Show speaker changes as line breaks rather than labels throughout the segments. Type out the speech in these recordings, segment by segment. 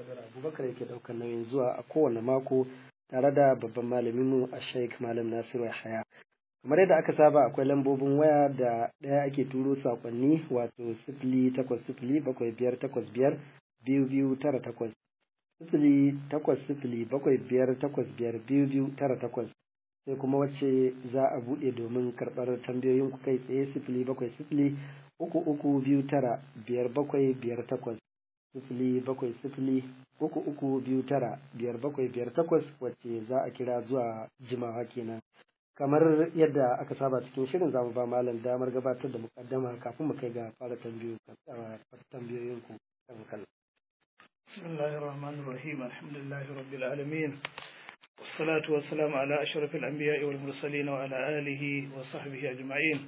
Badar Abubakar yake ɗaukar nauyin zuwa a kowane mako tare da babban malaminmu a Sheikh Malam Nasiru Yahaya. Kamar yadda aka saba akwai lambobin waya da ɗaya ake turo saƙonni wato sifili takwas sifili bakwai biyar takwas biyar biyu biyu tara takwas sifili takwas sifili bakwai biyar takwas biyar biyu biyu tara takwas sai kuma wacce za a buɗe domin karɓar tambayoyin ku kai tsaye sifili bakwai sifili uku uku biyu tara biyar bakwai biyar takwas sifili bakwai sifili uku uku biyu tara biyar bakwai biyar takwas wacce za a kira zuwa jimawa kenan kamar yadda aka saba cikin shirin zamu ba malam damar gabatar da mukaddama kafin mu kai ga fara tambayoyin ku kan kallon
بسم الله الرحمن الرحيم الحمد لله رب العالمين والصلاة والسلام على أشرف الأنبياء والمرسلين وعلى آله وصحبه أجمعين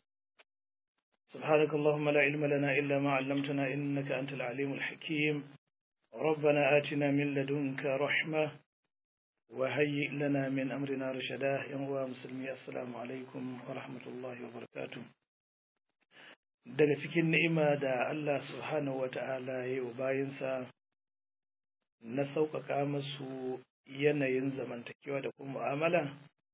سبحانك اللهم لا علم لنا إلا ما علمتنا إنك أنت العليم الحكيم ربنا آتنا من لدنك رحمة وهيئ لنا من أمرنا رشدا يا مسلمي السلام عليكم ورحمة الله وبركاته daga cikin ni'ima da Allah subhanahu wata'ala ya yi wa bayinsa na sauƙaƙa masu yanayin zamantakewa da kuma mu'amala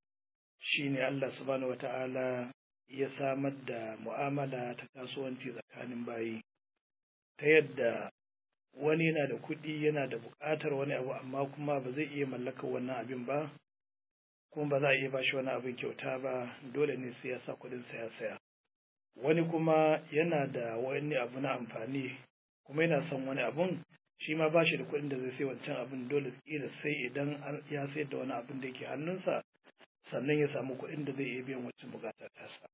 shine Allah subhanahu wata'ala ya samar da mu'amala ta kasuwanci tsakanin bayi ta yadda wani yana da kuɗi yana da buƙatar wani abu amma kuma ba zai iya mallakar wannan abin ba kuma ba za a iya ba shi wani abin kyauta ba dole ne sai ya sa kuɗin saya saya wani kuma yana da wani abu na amfani kuma yana son wani abun shi ma ba shi da kuɗin da zai sai wancan abin dole kila sai idan ya sayar da wani abin da yake hannunsa sannan ya samu kuɗin da zai iya biyan wacce buƙatar tasa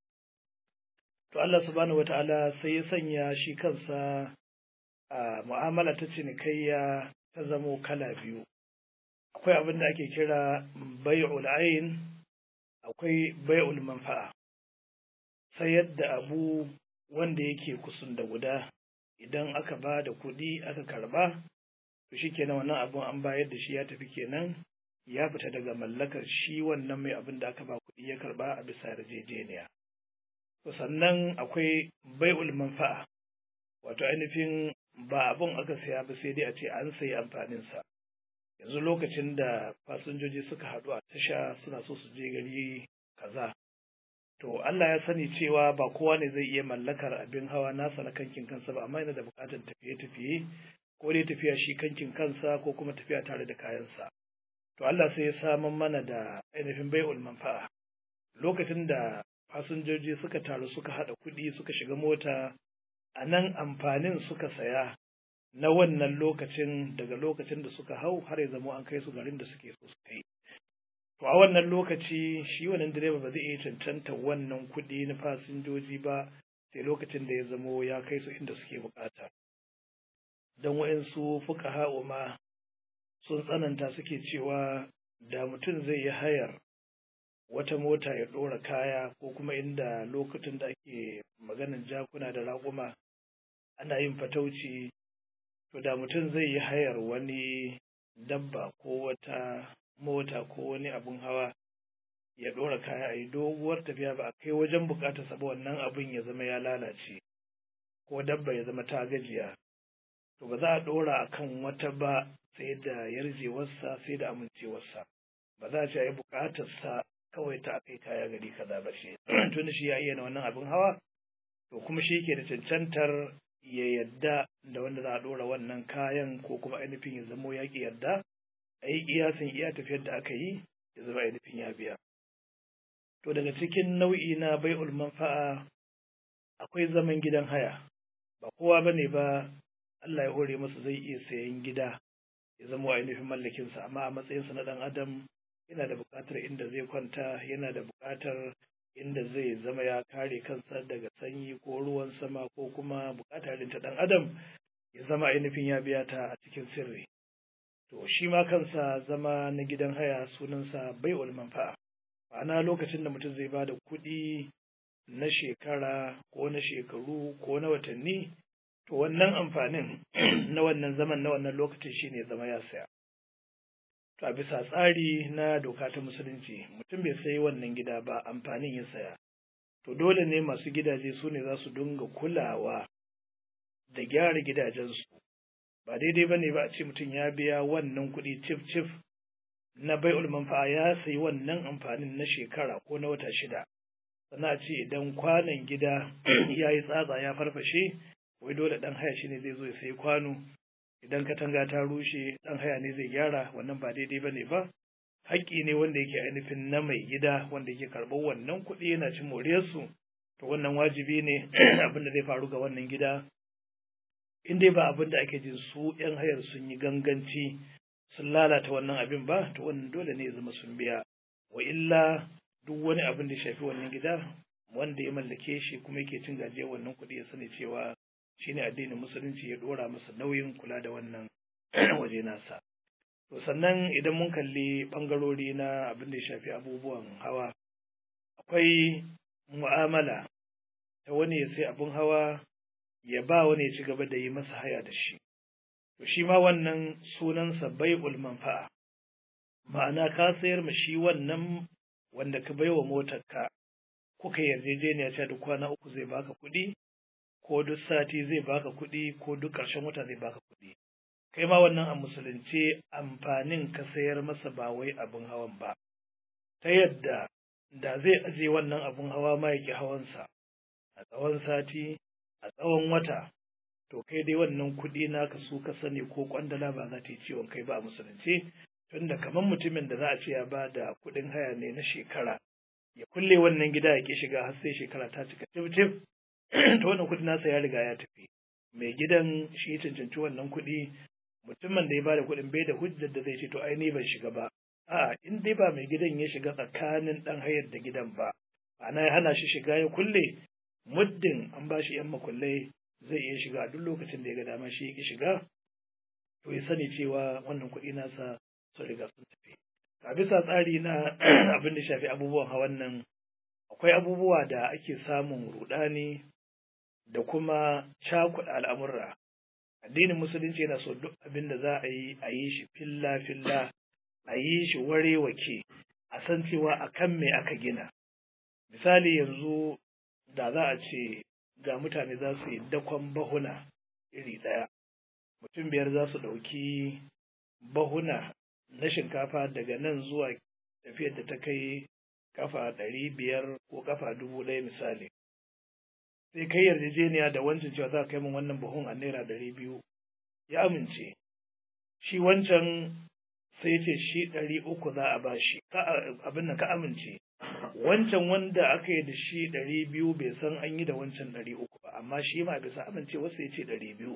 to Allah subhanahu wata'ala sai ya sanya shi kansa a mu'amala ta cinikayya ta zamo kala biyu akwai abin da ake kira bai'ul ayn akwai bai'ul manfa'a sayar da abu wanda yake kusun da guda idan aka ba da kuɗi aka karba to shi kenan wannan abun an bayar da shi ya tafi kenan ya fita daga mallakar shi wannan mai abin da aka ba kuɗi ya karba a bisa yarjejeniya to sannan akwai bai'ul manfa'a wato ainihin ba abun aka saya ba sai dai a ce an sayi amfaninsa yanzu lokacin da fasinjoji suka haɗu a tasha suna so su je gari kaza to Allah ya sani cewa ba kowa ne zai iya mallakar abin hawa nasa na kankin kansa ba amma yana da buƙatar tafiye-tafiye ko dai tafiya shi kankin kansa ko kuma tafiya tare da kayansa to Allah sai ya samar mana da ainihin bai'ul manfa'a lokacin da fasinjoji suka taru suka haɗa kuɗi suka shiga mota a nan amfanin suka saya na wannan lokacin daga lokacin da suka hau har ya zama an kai su garin da suke so su kai to a wannan lokaci shi wannan direba ba zai iya cancanta wannan kuɗi na fasinjoji ba sai lokacin da ya zamo ya kai su inda suke bukata don wa'insu fuka ma sun tsananta suke cewa da mutum zai yi hayar wata mota ya ɗora kaya ko kuma inda lokacin da ake maganin jakuna da raƙuma ana yin fatauci to da mutum zai yi hayar wani dabba ko wata mota ko wani abun hawa ya ɗora kaya a yi doguwar tafiya ba a kai wajen bukatar sa ba wannan abun ya zama ya lalace ko dabba ya zama ta gajiya to ba za a ɗora a kan wata ba sai da yarjewarsa sai da amincewarsa ba za a ce a yi bukatarsa kawai ta akai kaya gari kaza ba shi tun shi ya iya na wannan abin hawa to kuma shi ke da cancantar ya yadda da wanda za a ɗora wannan kayan ko kuma ainihin ya zamo ya ƙi yadda a yi kiyasin iya tafiyar da aka yi ya zama ainihin ya biya to daga cikin nau'i na bai'ul manfa'a akwai zaman gidan haya ba kowa ba ne ba Allah ya hore masa zai iya sayan gida ya zama ainihin mallakinsa amma a matsayinsa na ɗan adam yana da buƙatar inda zai kwanta yana da buƙatar inda zai zama ya kare kansa daga sanyi ko ruwan sama ko kuma buƙatar ta ɗan adam ya zama ainihin ya biya ta a cikin sirri to shi ma kansa zama na gidan haya sunansa bai'ul manfa'a ma'ana lokacin da mutum zai ba da kuɗi na shekara ko na shekaru ko na watanni to wannan amfanin na wannan zaman na wannan lokacin shine zama ya saya to a bisa tsari na doka ta musulunci mutum bai sayi wannan gida ba amfanin ya saya to dole ne masu gidaje su ne za su dinga kulawa da gyara gidajensu ba daidai ba ne ba a ce mutum ya biya wannan kuɗi cif cif na bai'ul manfa'a ya sayi wannan amfanin na shekara ko na wata shida sannan a ce idan kwanon gida ya yi tsatsa ya farfashe wai dole ɗan haya shi ne zai zo ya sayi kwano idan katanga ta rushe ɗan haya ne zai gyara wannan ba daidai ba ne ba haƙƙi ne wanda yake ainihin na mai gida wanda yake karɓar wannan kuɗi yana cin moriyarsu to wannan wajibi ne abin da zai faru ga wannan gida in dai ba abin da ake jin su 'yan hayar sun yi ganganci sun lalata wannan abin ba to wannan dole ne ya zama sun biya wa illa duk wani abin da shafi wannan gida wanda ya mallake shi kuma yake cin gajiyar wannan kuɗi ya sani cewa shine addinin musulunci ya dora masa nauyin kula da wannan waje nasa to sannan idan mun kalli ɓangarori na abin da ya shafi abubuwan hawa akwai mu'amala ta wani ya sai abin hawa ya ba wani ya ci gaba da yi masa haya da shi to shi ma wannan sunansa bai'ul manfa'a ma'ana ka sayar ma shi wannan wanda ka baiwa motarka kuka yarjejeniya cewa duk kwana uku zai baka kuɗi ko duk sati zai baka kuɗi ko duk ƙarshen wata zai baka kuɗi kai ma wannan a musulunce amfanin ka sayar masa ba wai abin hawan ba ta yadda da zai aje wannan abin hawa ma yake hawansa a tsawon sati a tsawon wata to kai dai wannan kuɗi naka su ka sani ko kwandala ba za ta yi ciwon kai ba a musulunce tunda kamar mutumin da za a ce ya ba da kuɗin haya ne na shekara ya kulle wannan gida ya ke shiga har sai shekara ta cika tif tif to wannan kuɗi nasa ya riga ya tafi mai gidan shi cancanci wannan kuɗi mutumin da ya bada kuɗin bai da hujjar da zai ce to ai ni ban shiga ba a in dai ba mai gidan ya shiga tsakanin ɗan hayar da gidan ba ana ya hana shi shiga ya kulle muddin an ba shi yan makullai zai iya shiga duk lokacin da ya ga dama shi ya shiga to ya sani cewa wannan kuɗi nasa sun riga sun tafi a bisa tsari na abin da shafi abubuwan hawan nan akwai abubuwa da ake samun rudani da kuma cakuɗa al'amurra addinin musulunci yana so duk abin da za a yi a yi shi filla filla a yi shi ware wake a san cewa a kan me aka gina misali yanzu da za a ce ga mutane za su yi dakon bahuna iri ɗaya mutum biyar za su ɗauki bahuna na shinkafa daga nan zuwa tafiyar da ta kai kafa ɗari biyar ko kafa dubu ɗaya misali sai kai yarjejeniya da wancan cewa za ka kai min wannan buhun a naira ɗari biyu ya amince shi wancan sai ce shi ɗari uku za a ba shi abin nan ka amince wancan wanda aka yi da shi ɗari biyu bai san an yi da wancan ɗari uku ba amma shi ma bisa amince wasu ya ce ɗari biyu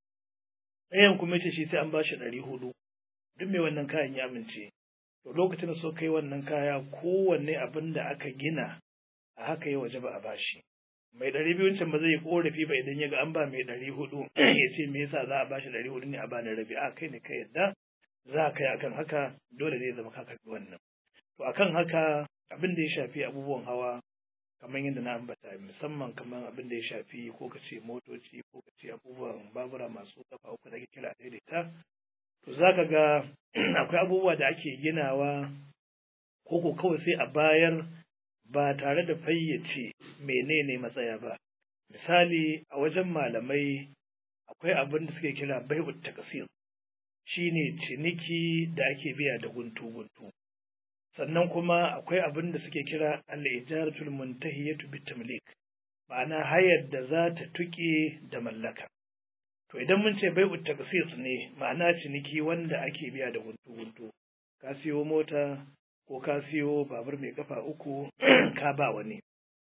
ɗayan kuma ce shi sai an ba shi ɗari hudu duk mai wannan kayan ya amince to lokacin da so kai wannan kaya kowanne abin da aka gina a haka ya waje ba a bashi mai ɗari biyun can ba zai yi korafi ba idan ya ga an ba mai ɗari hudu ya ce me yasa za a bashi ɗari hudu ne a bani rabi a kai ne ka yadda za a kai akan haka dole ne zama ka karɓi wannan to akan haka abin da ya shafi abubuwan hawa kamar yadda na ambata musamman kamar abin da ya shafi ko ka ce motoci ko ka ce abubuwan babura masu kafa uku da ake kira daidaita to za ka ga akwai abubuwa da ake ginawa ko ko kawai sai a bayar ba tare da fayyace menene matsaya ba misali a wajen malamai akwai abin da suke kira bai'ut takasir shine ciniki da ake biya da guntu-guntu sannan kuma akwai abin da suke kira al-ijaratul muntahiyatu bitamlik ma'ana hayar da za ta tuke da mallaka to idan mun ce bai'ut taksis ne ma'ana ciniki wanda ake biya da guntu-guntu ka siyo mota ko ka siyo babur mai kafa uku ka ba wani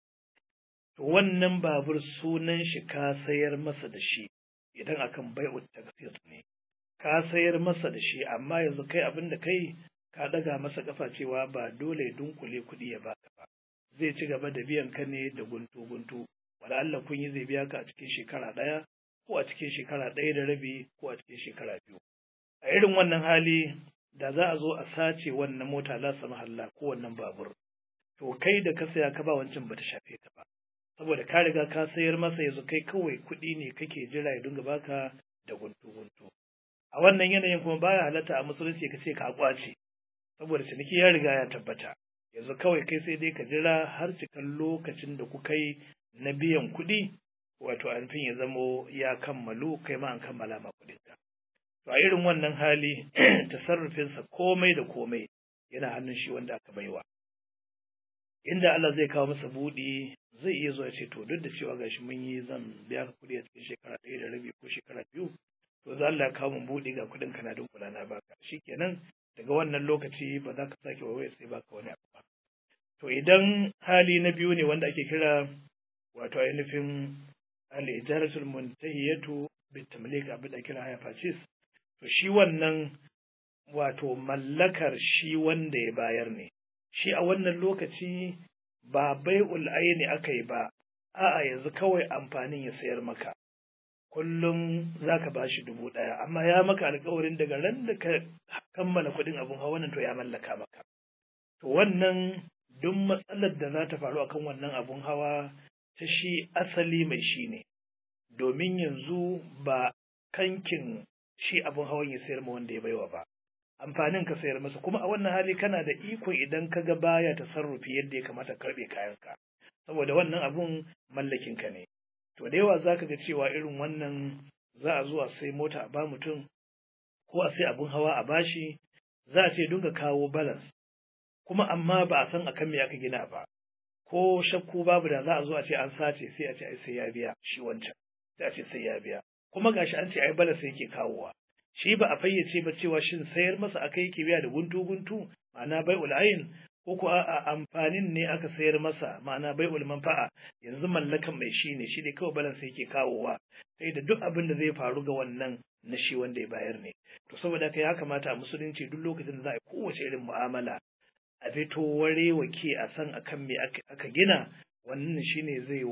to wannan babur sunan shi ka sayar masa da shi idan akan bai'ut taksis ne ka sayar masa da shi amma yanzu kai abin da kai ka daga masa kafa cewa ba dole ya dunkule kuɗi ya baka ba zai ci gaba da biyan ka ne da guntu guntu wala Allah kun yi zai biya ka a cikin shekara ɗaya ko a cikin shekara ɗaya da rabi ko a cikin shekara biyu a irin wannan hali da za a zo a sace wannan mota la mahalla ko wannan babur to kai da ka saya ka ba wancan bata shafe ka ba saboda ka riga ka sayar masa yanzu kai kawai kuɗi ne kake jira ya dinga baka da guntu guntu a wannan yanayin kuma baya halatta a musulunci ka ce ka kwace saboda ciniki ya riga ya tabbata yanzu kawai kai sai dai ka jira har cikan lokacin da kuka yi na biyan kuɗi wato anfin ya zamo ya kammalu kai ma an kammala ma kuɗinka to a irin wannan hali tasarrufinsa komai da komai yana hannun shi wanda aka baiwa inda Allah zai kawo masa buɗi zai iya zuwa ce to duk da cewa gashi mun yi zan biya ka kuɗi a cikin shekara ɗaya da rabi ko shekara biyu to za Allah ya kawo mun buɗi ga kuɗin kana dunkula na baka shikenan daga wannan lokaci ba za ka sake wawaye sai baka wani abu ba to idan hali na biyu ne wanda ake kira wato ainihin al-ijaratul muntahiyatu bitamlik abin da kira haya purchase to shi wannan wato mallakar shi wanda ya bayar ne shi a wannan lokaci ba bai'ul aini aka yi ba a'a yanzu kawai amfanin ya sayar maka kullum za ka ba shi dubu ɗaya amma ya maka alkawarin daga ran da ka kammala kuɗin abin hawa nan to ya mallaka maka to wannan duk matsalar da za ta faru akan wannan abun hawa ta shi asali mai shi ne domin yanzu ba kankin shi abun hawan ya sayar ma wanda ya baiwa ba amfanin ka sayar masa kuma a wannan hali kana da iko idan ka ga baya tasarrufi yadda ya kamata karɓe kayanka saboda wannan abun mallakin ka ne to da yawa zaka ga cewa irin wannan za a zuwa sai mota a ba mutum ko a sai abun hawa a bashi za a ce dinga kawo balance kuma amma ba a san akan me aka gina ba ko shakku babu da za a zo a ce an sace sai a ce ai sai ya biya shi wancan sai a ce sai ya biya kuma gashi an ce ai balance yake kawowa shi ba a fayyace ba cewa shin sayar masa aka yake biya da guntu guntu ma'ana bai ul'ayin ko ko a amfanin ne aka sayar masa ma'ana bai manfa'a yanzu mallakan mai shi ne shi ne kawai balance yake kawowa sai da duk abin da zai faru ga wannan na shi wanda ya bayar ne to saboda haka ya kamata a musulunci duk lokacin da za a yi kowace irin mu'amala a fito ware wake a san akan me aka gina wannan shine zai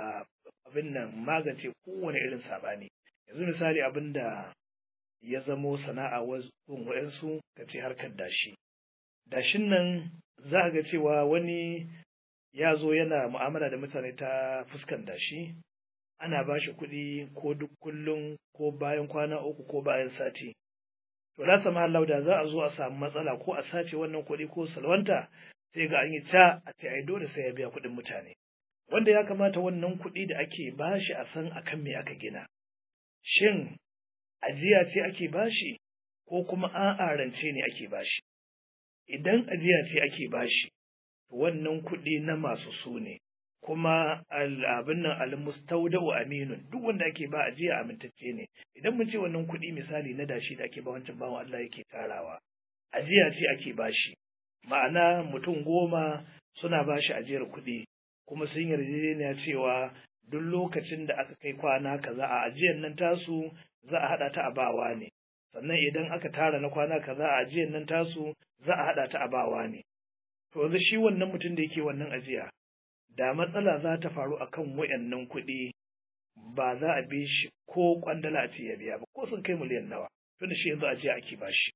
abin nan magance kowane irin sabani yanzu misali abin da ya zamo sana'a wasu wa'yansu ka ce harkar dashi dashin nan za a ga cewa wani ya zo yana mu'amala da mutane ta fuskan dashi ana ba shi kuɗi ko duk kullum ko bayan kwana uku ko bayan sati to la sama Allah da za a zo a samu matsala ko a sace wannan kuɗi ko salwanta sai ga an yi ta a ce ai dole sai ya biya kuɗin mutane wanda ya kamata wannan kuɗi da ake bashi a san akan me aka gina shin ajiya ce ake bashi ko kuma a'a rance ne ake bashi idan ajiya ce ake bashi wannan kuɗi na masu su ne kuma abin nan almustaudau aminun duk wanda ake ba ajiya amintacce ne idan mun ce wannan kuɗi misali na dashi da ake ba wancan bawan Allah yake tarawa ajiya ce ake bashi ma'ana mutum goma suna bashi ajiyar kuɗi kuma sun yarjejeniya cewa duk lokacin da aka kai kwana kaza a ajiyar nan tasu za a haɗa ta a bawa ne sannan idan aka tara na kwana kaza a ajiyar nan tasu za a haɗa ta a bawa ne to yanzu shi wannan mutum da yake wannan ajiya da matsala za ta faru akan wayannan kuɗi ba za a bi shi ko kwandala a ce ya biya ba ko sun kai miliyan nawa tunda shi yanzu ajiya ake ba shi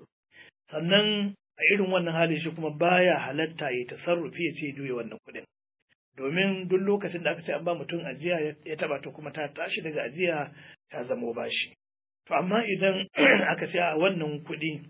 sannan a irin wannan hali shi kuma baya halatta ya tasarrufi ya ce juya wannan kuɗin domin duk lokacin da aka ce an ba mutum ajiya ya taba ta kuma ta tashi daga ajiya ta zamo bashi to amma idan aka ce a wannan kuɗi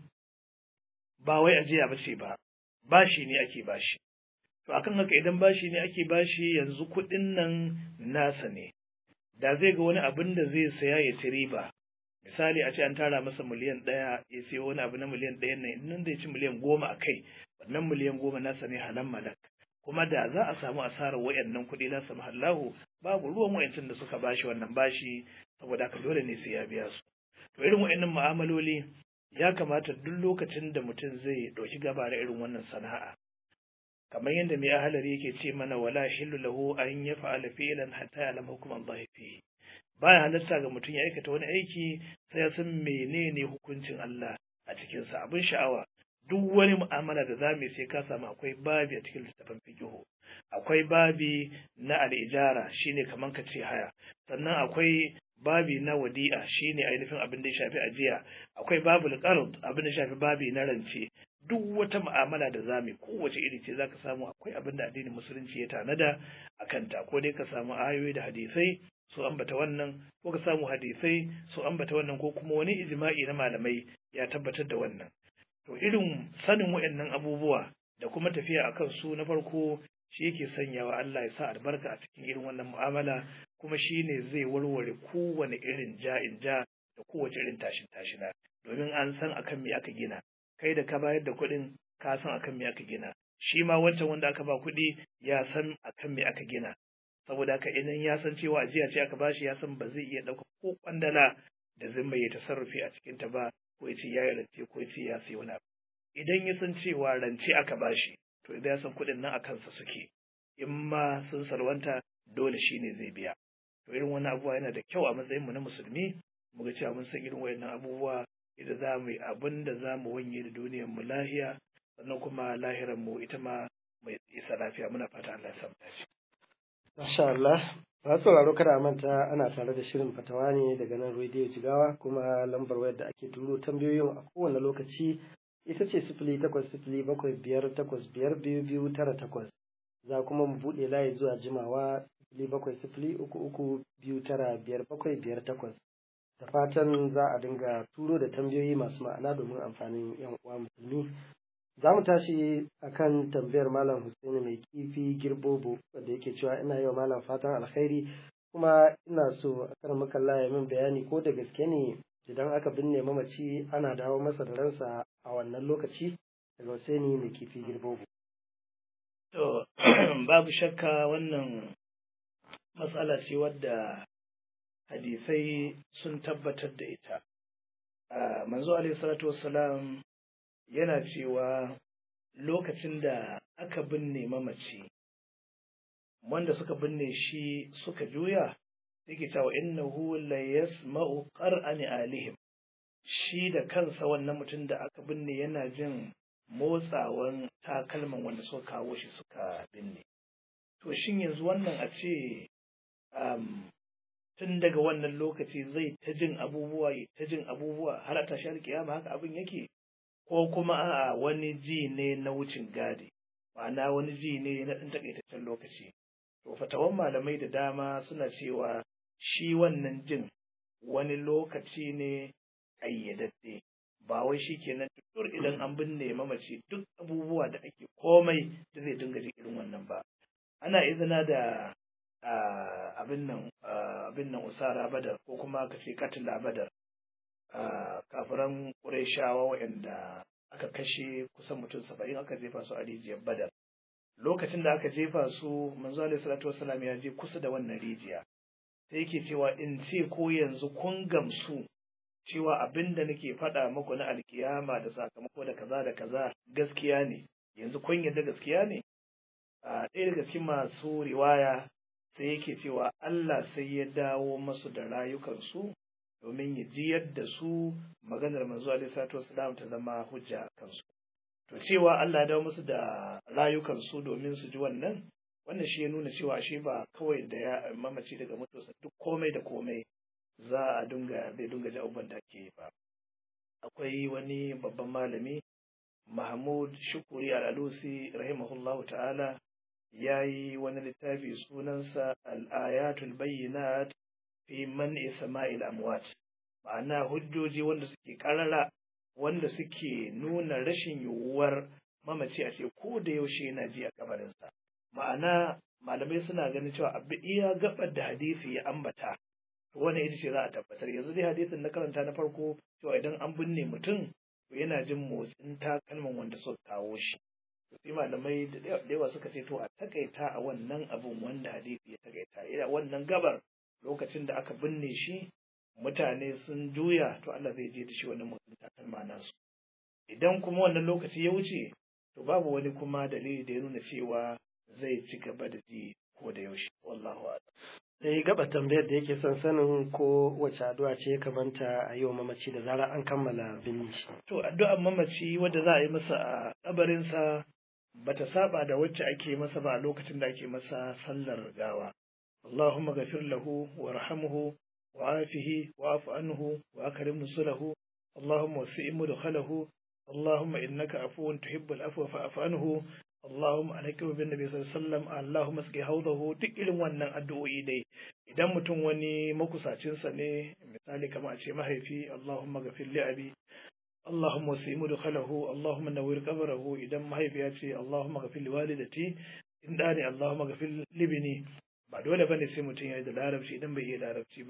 ba wai ajiya ba ce ba bashi ne ake bashi to akan haka idan bashi ne ake bashi yanzu kuɗin nan nasa ne da zai ga wani abin da zai saya ya ci riba misali a ce an tara masa miliyan ɗaya ya sayo wani abu na miliyan ɗaya nan nan da ya ci miliyan goma a kai wannan miliyan goma nasa ne halan malak kuma da za a samu asarar wayannan kuɗi na samu hallahu babu ruwan wayancin da suka bashi wannan bashi saboda haka dole ne sai ya biya su to irin wayannan mu'amaloli ya kamata duk lokacin da mutum zai ɗauki gaba da irin wannan sana'a kamar yadda mai ahalari yake ce mana wala hillu lahu an ya fa'ala fi'lan hatta ya'lam hukum Allah fi baya halatta ga mutum ya aikata wani aiki sai ya san menene hukuncin Allah a cikin sa abin sha'awa duk wani mu'amala da zamu sai ka samu akwai babi a cikin littafin fiqh akwai babi na al-ijara shine kaman ka ce haya sannan akwai babi na wadi'a shine ainihin abin da ya shafi ajiya akwai babul qard abin da ya shafi babi na rance duk wata mu'amala da zamu kowace iri ce zaka samu akwai abin da addinin musulunci ya tanada a kanta ko dai ka samu ayoyi da hadisai su ambata wannan ko ka samu hadisai su ambata wannan ko kuma wani ijma'i na malamai ya tabbatar da wannan to irin sanin waɗannan abubuwa da kuma tafiya akan su na farko shi yake sanyawa Allah ya sa albarka a cikin irin wannan mu'amala kuma shi ne zai warware kowane irin ja'in ja da kowace irin tashin tashina domin an san akan me aka gina kai da ka bayar da kuɗin ka san akan me aka gina shi ma wancan wanda aka ba kuɗi ya san akan me aka gina saboda haka idan ya san cewa ajiya ce aka bashi ya san ba zai iya ɗauka ko kwandala da zai mai tasarrufi a cikin ta ba ko ya ce ya yi rance ko ya ce ya sayi wani abu idan ya san cewa rance aka bashi to idan ya san kuɗin nan a kansa suke in ma sun salwanta dole shi ne zai biya to irin wani abubuwa yana da kyau a matsayin mu na musulmi mu ga cewa mun san irin wayannan abubuwa idan za mu yi abin da za mu wanye da duniyar mu lahiya sannan kuma lahirar mu ita ma mai isa lafiya muna fata Allah ya samu dace
Masha Allah, ba sauraro kada a manta ana tare da shirin fatawa ne daga nan rediyo Jigawa kuma lambar wayar da ake turo tambayoyin a kowane lokaci ita ce sifili takwas sifili bakwai biyar takwas biyar biyu biyu tara takwas. Za kuma mu buɗe layi zuwa jimawa sifili bakwai sifili uku uku biyu tara biyar bakwai biyar takwas. Da fatan za a dinga turo da tambayoyi masu ma'ana domin amfanin 'yan uwa musulmi. Za mu tashi akan tambayar Malam Hussaini mai kifi girbobo wanda yake cewa ina yau Malam fatan alkhairi kuma ina so a kan makalla ya min bayani ko da gaske ne idan aka binne mamaci ana dawo masa da ransa a wannan lokaci daga Hussaini mai kifi girbobo.
To, babu shakka wannan matsala ce wadda hadisai sun tabbatar da ita. Manzo alaihi salatu wassalam yana cewa lokacin da aka binne mamaci wanda suka binne shi suka juya yake cewa innahu la yasma'u qar'ani alihim shi da kansa wannan mutum da aka binne yana jin motsawan takalman wanda suka kawo shi suka binne to shin yanzu wannan a ce tun daga wannan lokaci zai ta jin abubuwa ta jin abubuwa har a tashar kiyama haka abin yake ko kuma a'a wani ji ne na wucin gadi ma'ana wani ji ne na ɗan takaitaccen lokaci to fatawan malamai da dama suna cewa shi wannan jin wani lokaci ne ƙayyadadde ba wai shi kenan tutur idan an binne mamaci duk abubuwa da ake komai da zai dinga ji irin wannan ba ana izina da abin nan abin nan usara badar ko kuma ka ce katila badar kafiran ƙurayshawa waɗanda aka kashe kusan mutum saba'in aka jefa su a rijiyar badar lokacin da aka jefa su manzo alaihi salatu wasalam ya je kusa da wannan rijiya sai yake cewa in ce ko yanzu kun gamsu cewa abin da nake faɗa muku na alkiyama da sakamako da kaza da kaza gaskiya ne yanzu kun yarda gaskiya ne a ɗaya daga cikin masu riwaya sai yake cewa Allah sai ya dawo masu da rayukansu domin ya ji yadda su maganar manzo alaihi salatu wasalam ta zama hujja a kansu to cewa Allah ya dawo musu da rayukansu domin su ji wannan wannan shi ya nuna cewa shi ba kawai da ya mamaci daga mutuwarsa duk komai da komai za a dunga bai dunga ji abubuwan da ake ba akwai wani babban malami Mahmud Shukuri Al-Alusi rahimahullahu ta'ala ya yi wani littafi sunansa Al-Ayatul Bayyinat fi man'i sama'il amwat ma'ana hujjoji wanda suke karara wanda suke nuna rashin yiwuwar mamaci a ce ko da yaushe yana ji a kabarinsa ma'ana malamai suna ganin cewa abu iya gabar da hadisi ya ambata to wannan ita ce za a tabbatar yanzu dai hadisin na karanta na farko cewa idan an binne mutum to yana jin motsin takalman wanda suka kawo shi to sai malamai da yawa suka ce to a takaita a wannan abun wanda hadisi ya takaita ina wannan gabar lokacin da aka binne shi mutane sun juya to Allah zai je da shi wannan motsin takalma nasu idan kuma wannan lokaci ya wuce to babu wani kuma dalili da ya nuna cewa zai ci gaba da ji ko da yaushe wallahu a'lam
sai gaba tambayar da yake son sanin ko wace addu'a ce ya kamanta a yi wa mamaci da zarar an kammala binne shi
to addu'ar mamaci wadda za a yi masa a kabarinsa bata saba da wacce ake masa ba a lokacin da ake masa sallar gawa اللهم غفر له وارحمه وعافه واعف عنه واكرم نزله اللهم وسع مدخله اللهم انك عفو تحب العفو فاعف عنه اللهم alaikum bin nabi sallallahu alaihi wasallam Allahumma sqi hawdahu duk irin wannan addu'o'i dai idan mutum wani makusacin sa ne misali kamar a ce mahaifi Allahumma ghafir li abi Allahumma wasi mudkhalahu Allahumma nawwir qabrahu idan mahaifiya ce Allahumma ghafir li walidati in da ne Allahumma ghafir li bini ba dole bane sai mutum ya yi da larabci idan bai iya larabci ba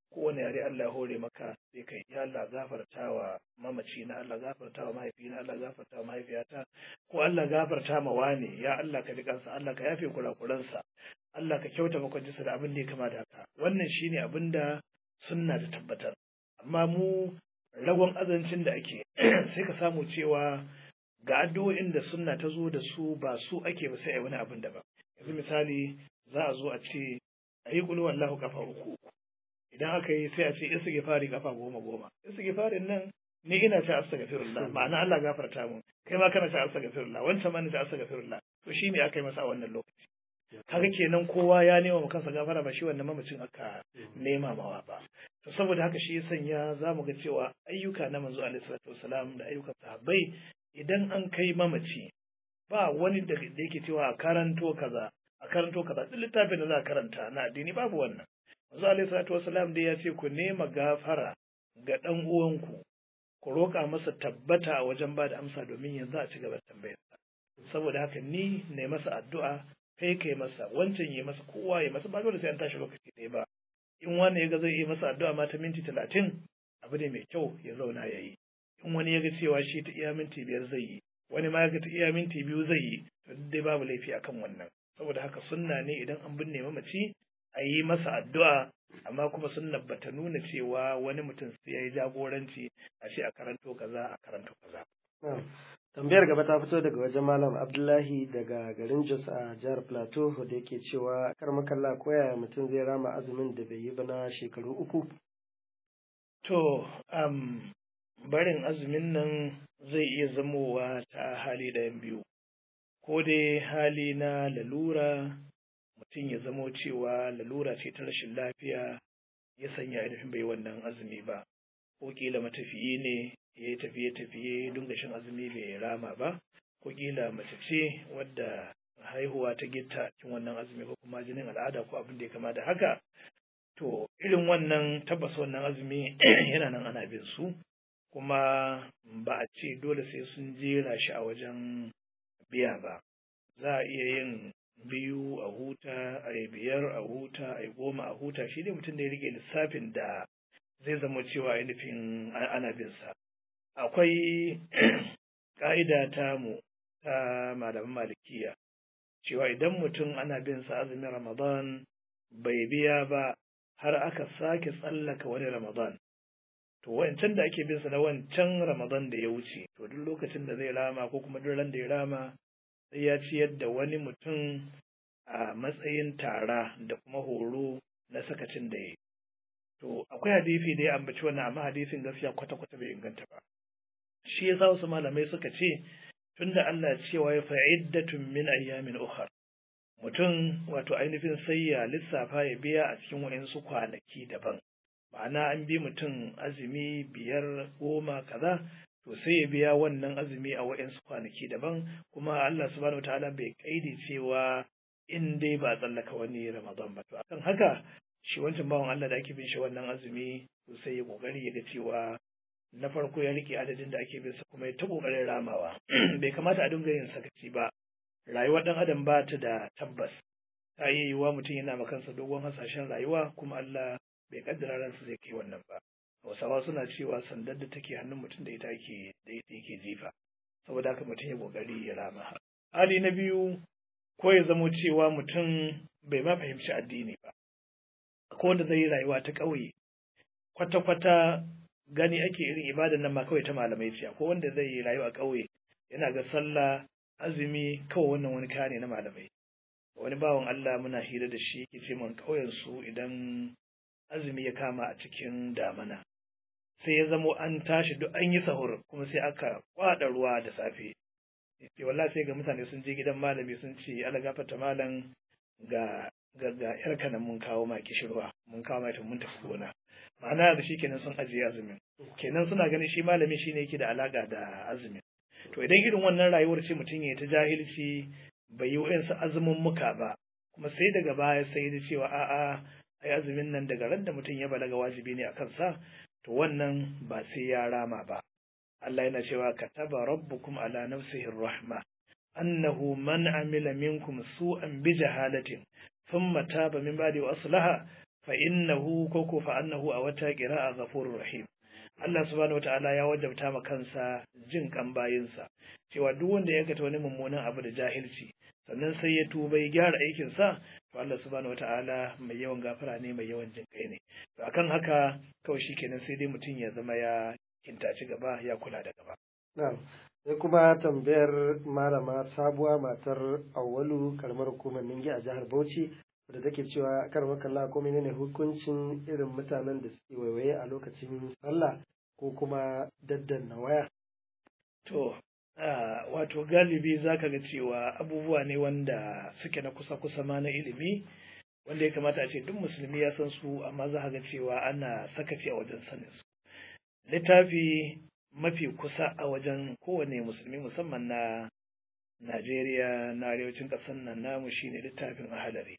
kowane yare Allah hore maka sai kai ya Allah gafarta wa mamaci na Allah gafarta wa mahaifina Allah gafarta wa mahaifiyata ko Allah gafarta ma wani ya Allah ka kansa Allah ka yafe kurakuransa Allah ka kyauta makwancinsa da abin da ya kama da haka wannan shine abin da sunna da tabbatar amma mu ragon azancin da ake sai ka samu cewa ga addu'o'in da sunna ta zo da su ba su ake ba sai a wani abin daban yanzu misali za a zo a ce a yi kulu wallahu kafa uku uku idan aka yi sai a ce istighfari kafa goma goma istighfarin nan ni ina ta astaghfirullah ma'ana Allah gafarta mu kai ma kana ta astaghfirullah wancan ma ni ta astaghfirullah to shine aka yi masa a wannan lokaci kaga kenan kowa ya nema ma kansa gafara ba shi wannan mamacin aka nema mawa ba to saboda haka shi ya sanya za mu ga cewa ayyuka na manzo alaihi salatu wasalam da ayyukan sahabbai idan an kai mamaci ba wani da yake cewa a karanto kaza a karanto kaza duk littafin da za a karanta na addini babu wannan manzo alaihi salatu wasalam dai ya ce ku nema gafara ga dan uwanku ku roƙa masa tabbata a wajen ba da amsa domin yanzu a ci gaba da tambayarsa saboda haka ni ne masa addu'a kai kai masa wancan ya masa kowa ya masa ba dole sai an tashi lokaci ɗaya ba in wani ya ga zai yi masa addu'a ma ta minti talatin abu ne mai kyau ya zauna ya yi in wani ya ga cewa shi ta iya minti biyar zai yi wani ma ya ga ta iya minti biyu zai yi to dai babu laifi akan wannan saboda haka sunna ne idan an binne mamaci a yi masa addu'a amma kuma sunna bata nuna cewa wani mutum sai ya yi jagoranci a ce a karanto kaza a karanto kaza
tambayar gaba ta fito daga wajen malam abdullahi daga garin jos a jihar plateau da yake cewa kar makalla koya mutum zai rama azumin da bai yi ba na shekaru uku
to um, barin azumin nan zai iya zamowa ta hali ɗayan biyu ko dai hali na lalura mutum ya zamo cewa lalura ce ta rashin lafiya ya sanya ainihin bai wannan azumi ba ko kila matafiyi ne ya yi tafiye-tafiye dunga shan azumi bai rama ba ko kila mace ce wadda haihuwa ta gitta cikin wannan azumi ko kuma jinin al'ada ko abin da ya kama da haka to irin wannan tabbas wannan azumi yana nan ana bin su kuma ba a ce dole sai sun jera shi a wajen biya ba za a iya yin biyu a huta a yi biyar a huta a yi goma a huta shi ne mutum da ya rike lissafin da zai zama cewa ainihin ana bin sa akwai ƙa'ida ta mu ta malaman malikiya cewa idan mutum ana bin sa azumin ramadan bai biya ba har aka sake tsallaka wani ramadan to wancan da ake bin sa na wancan ramadan da ya wuce to duk lokacin da zai rama ko kuma duk ran da ya rama sai ya ciyar da wani mutum a matsayin tara da kuma horo na sakacin da ya to akwai hadisi da ya ambaci wannan amma hadisin gaskiya kwata-kwata bai inganta ba shi yasa wasu malamai suka ce tunda Allah cewa ya fa'iddatun min ayyamin ukhar mutum wato ainihin sai ya lissafa ya biya a cikin wayansu kwanaki daban ma'ana an bi mutum azumi biyar goma kaza to sai ya biya wannan azumi a wayansu kwanaki daban kuma Allah subhanahu wataala bai kaidi cewa in dai ba tsallaka wani Ramadan ba to akan haka shi wancan bawan Allah da ake bin shi wannan azumi to sai ya kokari ya ga cewa na farko ya rike adadin da ake bin sa kuma ya ta kokarin ramawa bai kamata a dinga yin sakaci ba rayuwar dan adam ba ta da tabbas ta yi yiwuwa mutum yana makansa dogon hasashen rayuwa kuma Allah bai kaddara ransa zai kai wannan ba Hausawa suna cewa sandar da take hannun mutum da ita yake da ita yake jifa saboda haka mutum ya kokari ya rama hali na biyu ko ya zamo cewa mutum bai ma fahimci addini ba ko wanda zai yi rayuwa ta ƙauye kwata-kwata gani ake irin ibadan nan ma kawai ta malamai ce ko wanda zai yi rayuwa a ƙauye yana ga sallah azumi kawai wannan wani kaya ne na malamai wani bawan Allah muna hira da shi yake ce mun ƙauyen su idan azumi ya kama a cikin damana sai ya zamo an tashi duk an yi sahur kuma sai aka kwada ruwa da safe ce wallahi sai ga mutane sun je gidan malami sun ce ala gafarta malam ga ga ga yar kanan mun kawo ma kishirwa mun kawo ma mun tafi gona ma'ana da shi kenan sun ajiye azumin kenan suna ganin shi malami shine yake da alaka da azumin to idan irin wannan rayuwar ce mutum ya ta jahilci bai yi wa'insu azumin muka ba kuma sai daga baya sai da cewa a'a ai azumin nan daga ran da mutum ya balaga wajibi ne a kansa to wannan ba sai ya rama ba Allah yana cewa kataba rabbukum ala nafsihi rahma annahu man amila minkum su'an bi jahalatin thumma taba min ba'di wa aslaha fa innahu ko ko fa annahu a wata qira'a ghafurur rahim Allah subhanahu wata'ala ya wajabta ma kansa jin kan bayinsa cewa duk wanda ya aikata wani mummunan abu da jahilci sannan sai ya tuba ya gyara aikin sa to Allah subhanahu wata'ala mai yawan gafara ne mai yawan jin kai ne to akan haka kawai shikenan sai dai mutum ya zama ya kintaci gaba ya kula da gaba
na'am sai kuma tambayar malama sabuwa matar awwalu karamar hukumar ningi a jihar Bauchi da take cewa kar makalla ko menene hukuncin irin mutanen da suke waiwaye a lokacin sallah ko kuma daddanna waya
to wato galibi zaka ga cewa abubuwa ne wanda suke na kusa-kusa ma na ilimi wanda ya kamata a ce duk musulmi ya san su amma za ga cewa ana sakaci a wajen sanin su littafi mafi kusa a wajen kowane musulmi musamman na Najeriya na arewacin ƙasar nan namu shine littafin ahalari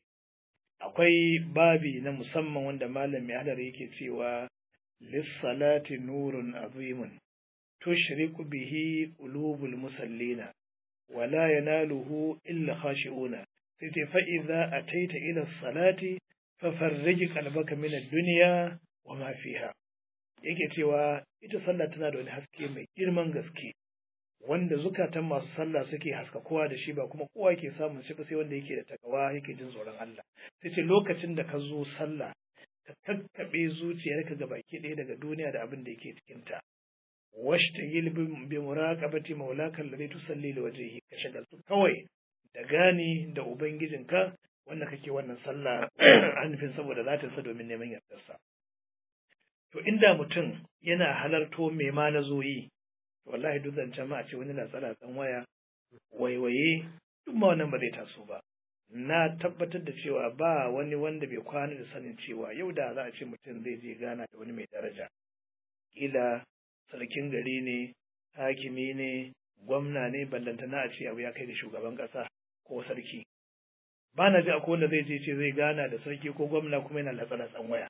akwai babi na musamman wanda malam mai ahalari yake cewa lissalati nurun azimun tushriku bihi qulubul musallina wala yanaluhu illa khashi'una sai ta fa idza ataita ila salati fa farrij qalbaka min ad-dunya wa ma fiha yake cewa ita sallah tana da wani haske mai girman gaske wanda zukatan masu sallah suke haska kowa da shi ba kuma kowa ke samun shi sai wanda yake da takawa yake jin tsoron Allah sai ce lokacin da ka zo sallah ka kakkaɓe zuciyarka ga baki ɗaya daga duniya da abin da yake cikin ta washta yilbin bi muraqabati maulaka alladhi tusalli li wajhihi ka shagaltu kawai da gani da ubangijinka wanda kake wannan sallah anfin saboda zatin sa domin neman yardarsa to inda mutum yana halarto me ma na zo yi wallahi duk zancen ma a ce wani latsa-latsan waya waiwaye duk ma wannan ba zai taso ba na tabbatar da cewa ba wani wanda bai kwana da sanin cewa yau da za a ce mutum zai je gana da wani mai daraja kila sarkin gari ne hakimi ne gwamna ne ballantana a ce abu ya kai da shugaban ƙasa ko sarki ba na ji akwai wanda zai je ce zai gana da sarki ko gwamna kuma yana latsa-latsan waya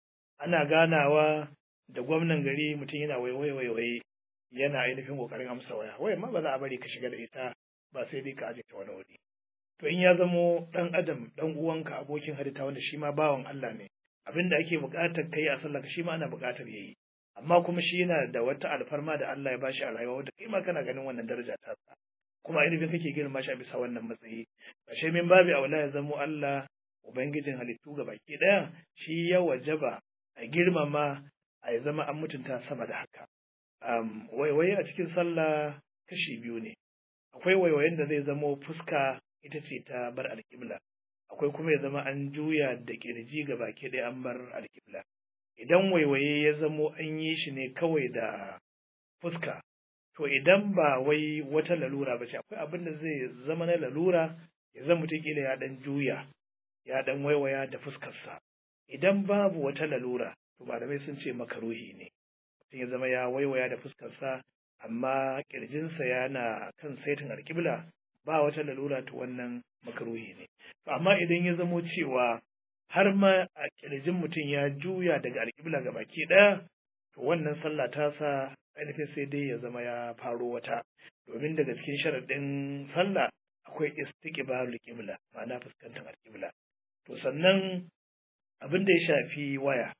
ana ganawa da gwamnan gari mutum yana waiwaye waiwaye yana ainihin kokarin amsa waya waya ma ba za a bari ka shiga da ita ba sai dai ka aje ta wani wuri to in ya zamo dan adam dan uwanka abokin halitta wanda shi ma bawan Allah ne abin da ake buƙatar kai a sallah shi ma ana buƙatar yayi amma kuma shi yana da wata alfarma da Allah ya bashi a rayuwa wanda kai ma kana ganin wannan daraja ta sa kuma ainihin kake girma shi a bisa wannan matsayi ashe min babi aula ya zamo Allah ubangijin halittu ga baki daya shi ya wajaba a girmama a ya zama an mutunta sama da haka um, waiwaye a cikin sallah kashi biyu ne akwai waiwayen da zai zamo fuska ita ce ta bar alƙibla akwai kuma ya zama an juya da ƙirji ga baki ɗaya an bar alƙibla idan waiwaye ya zamo an yi shi ne kawai da fuska to idan ba wai wata lalura ba ce akwai abin da zai zama na lalura ya zama mutum kila ya ɗan juya ya ɗan waiwaya da fuskarsa idan babu wata lalura to malamai sun ce makaruhi ne mutum ya zama ya waiwaya da fuskarsa amma kirjinsa yana kan saitin alƙibla ba wata lalura to wannan makaruhi ne to amma idan ya zamo cewa har ma a kirjin mutum ya juya daga alƙibla ga baki ɗaya to wannan sallah ta sa ainihin sai dai ya zama ya faro wata domin daga cikin sharaɗin sallah akwai istiqbalul qibla ma'ana fuskantar alƙibla to sannan abin da ya shafi waya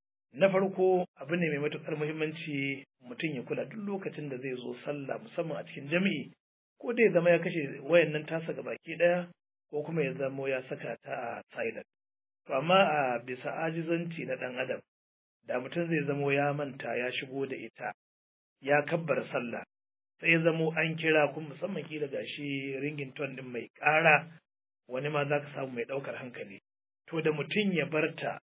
na farko abu ne mai matuƙar muhimmanci mutum ya kula duk lokacin da zai zo sallah musamman a cikin jami'i ko dai zama ya kashe wayan nan tasa ga baki ɗaya ko kuma ya zamo ya saka ta a silent to amma a bisa ajizanci na ɗan adam da mutum zai zamo ya manta ya shigo da ita ya kabbar sallah sai ya zamo an kira kuma musamman kila gashi ringin ton ɗin mai ƙara wani ma za ka samu mai ɗaukar hankali to da mutum ya barta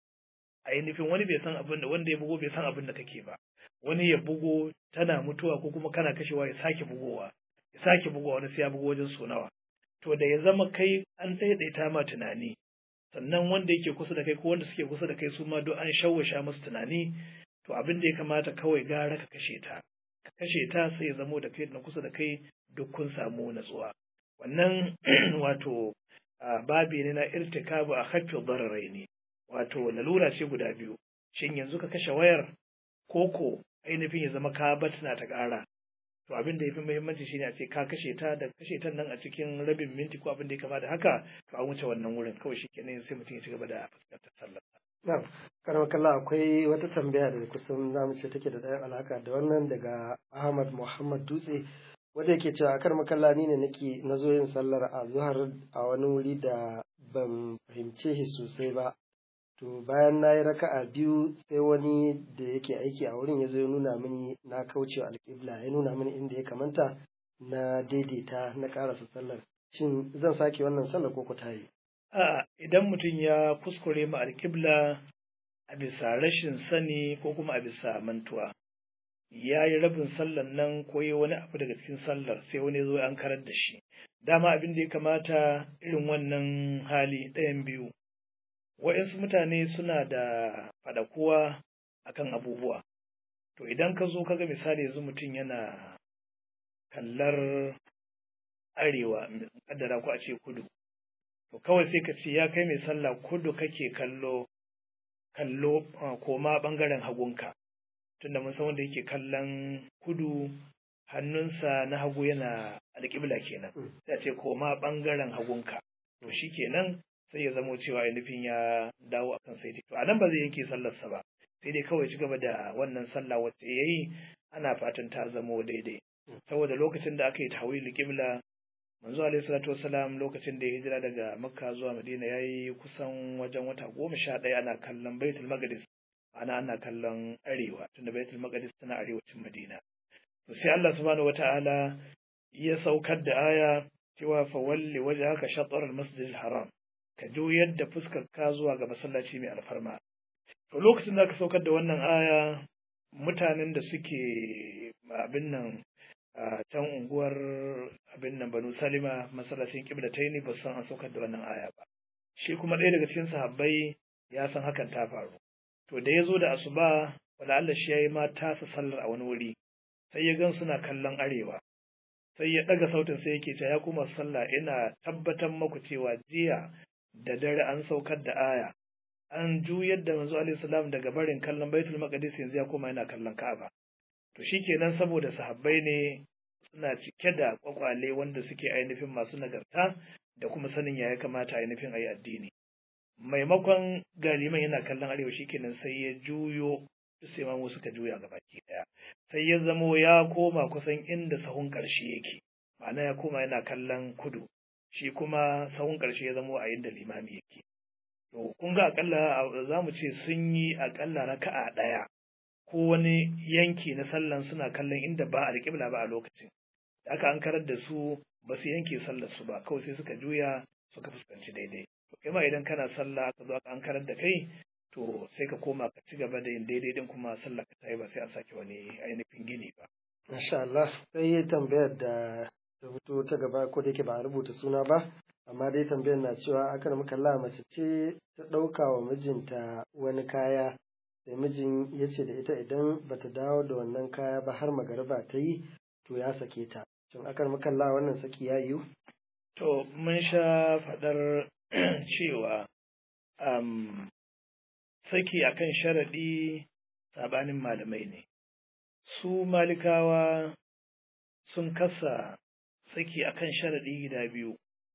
ainihin wani bai san abin da wanda ya bugo bai san abin da take ba wani ya bugo tana mutuwa ko kuma kana kashewa ya sake bugowa ya sake bugowa wani sai ya bugo wajen so nawa to da ya zama kai an daidaita ma tunani sannan wanda yake kusa da kai ko wanda suke kusa da kai su ma duk an shawwasha musu tunani to abin da ya kamata kawai gara ka kashe ta ka kashe ta sai ya zamo da kai na kusa da kai duk kun samu natsuwa wannan wato babi ne na irtikabu a haffin dararai ne wato lalura ce guda biyu shin yanzu ka kashe wayar koko ainihin ya zama ka batna ta ƙara to abin da ya fi muhimmanci shine a ce ka kashe ta da kashe ta nan a cikin rabin minti ko abin da ya kama da haka to an wuce wannan wurin kawai shi kenan sai mutum ya ci gaba da fuskantar sallar
Na'am, karamar kalla akwai wata tambaya da kusan zamu ce take da ɗayan alaka da wannan daga Ahmad Muhammad Dutse wanda yake cewa a karamar kalla ni ne nake na zo yin sallar a zuhar a wani wuri da ban fahimce shi sosai ba. To bayan na yi raka'a biyu sai wani da yake aiki a wurin ya zo ya nuna mini na kauce alƙibla ya nuna mini inda ya kamanta na daidaita na ƙarasa sallar. Shin zan sake wannan sallar ko ku ta yi?
A'a, idan mutum ya kuskure ma alƙibla a bisa rashin sani ko kuma a bisa mantuwa, ya yi rabin sallar nan ko yi wani abu daga cikin sallar sai wani zo an karar da shi. Dama abin da ya kamata irin wannan hali ɗayan biyu. Waɗansu mutane suna da faɗakuwa akan abubuwa. To idan ka zo kaga misali yanzu mutum yana kallar arewa, kaddara ko a ce kudu. to kawai sai ka ce ya kai mai sallah kudu kake kallo kallo koma bangaren hagunka tunda mun san wanda yake kallon kudu hannunsa na hagu yana alƙibla kenan sai a ce koma bangaren hagunka to shi kenan sai ya zamo cewa ainihin ya dawo akan sai to a nan ba zai yanke sallarsa ba sai dai kawai ci gaba da wannan sallah wacce ya yi ana fatan ta zamo daidai saboda lokacin da aka yi tawili qibla manzo alaihi salatu wasalam lokacin da ya hijira daga makka zuwa madina ya yi kusan wajen wata goma sha ɗaya ana kallon baitul maqdis ana ana kallon arewa tunda baitul maqdis tana arewacin madina to sai Allah subhanahu wata'ala ya saukar da aya cewa fa walli wajhaka shatr al-masjid al-haram ka juyar da fuskar ka zuwa ga masallaci mai alfarma to lokacin da aka saukar da wannan aya mutanen da suke abin nan a can unguwar abin nan banu salima masallacin kibla ta ne ba san an saukar da wannan aya ba shi kuma ɗaya daga cikin sahabbai ya san hakan ta faru to da ya zo da asuba wala Allah shi yayi ma tasa sallar a wani wuri sai ya gan suna kallon arewa sai ya ɗaga sautin sai yake cewa ya kuma sallah ina tabbatar maku cewa jiya da dare an saukar da aya an juyar da manzo alaihi salam daga barin kallon baitul maqdis yanzu ya koma yana kallon ka'aba to shikenan saboda sahabbai ne suna cike da kwakwale wanda suke ainihin masu nagarta da kuma sanin ya ya kamata ainihin a yi addini maimakon galiman yana kallon arewa shikenan sai ya juyo sai mamu suka juya ga baki daya sai ya zamo ya koma kusan inda sahun karshe yake ma'ana ya koma yana kallon kudu shi kuma sahun karshe ya zamo a inda limami yake to kun ga akalla za mu ce sun yi akalla raka'a daya ko wani yanki na sallan suna kallon inda ba alƙibla ba a lokacin da aka an karar da su ba su yanke sallar su ba kawai sai suka juya suka fuskanci daidai to kai ma idan kana sallah aka zo aka an karar da kai to sai ka koma ka ci gaba da yin daidai din kuma sallah ka tayi ba sai a sake wani ainihin gini ba
Masha Allah sai tambayar da ta fito ta gaba ko da yake ba a rubuta suna ba amma dai tambayar na cewa akan makalla mace ce ta ɗauka wa mijinta wani kaya sai mijin ya ce da ita idan bata dawo da wannan kaya ba har magariba ta yi to ya sake ta shin akan makalla wannan saki ya yiwu
to mun sha faɗar cewa um, saki akan sharaɗi sabanin malamai ne su malikawa sun kasa saki akan sharaɗi gida biyu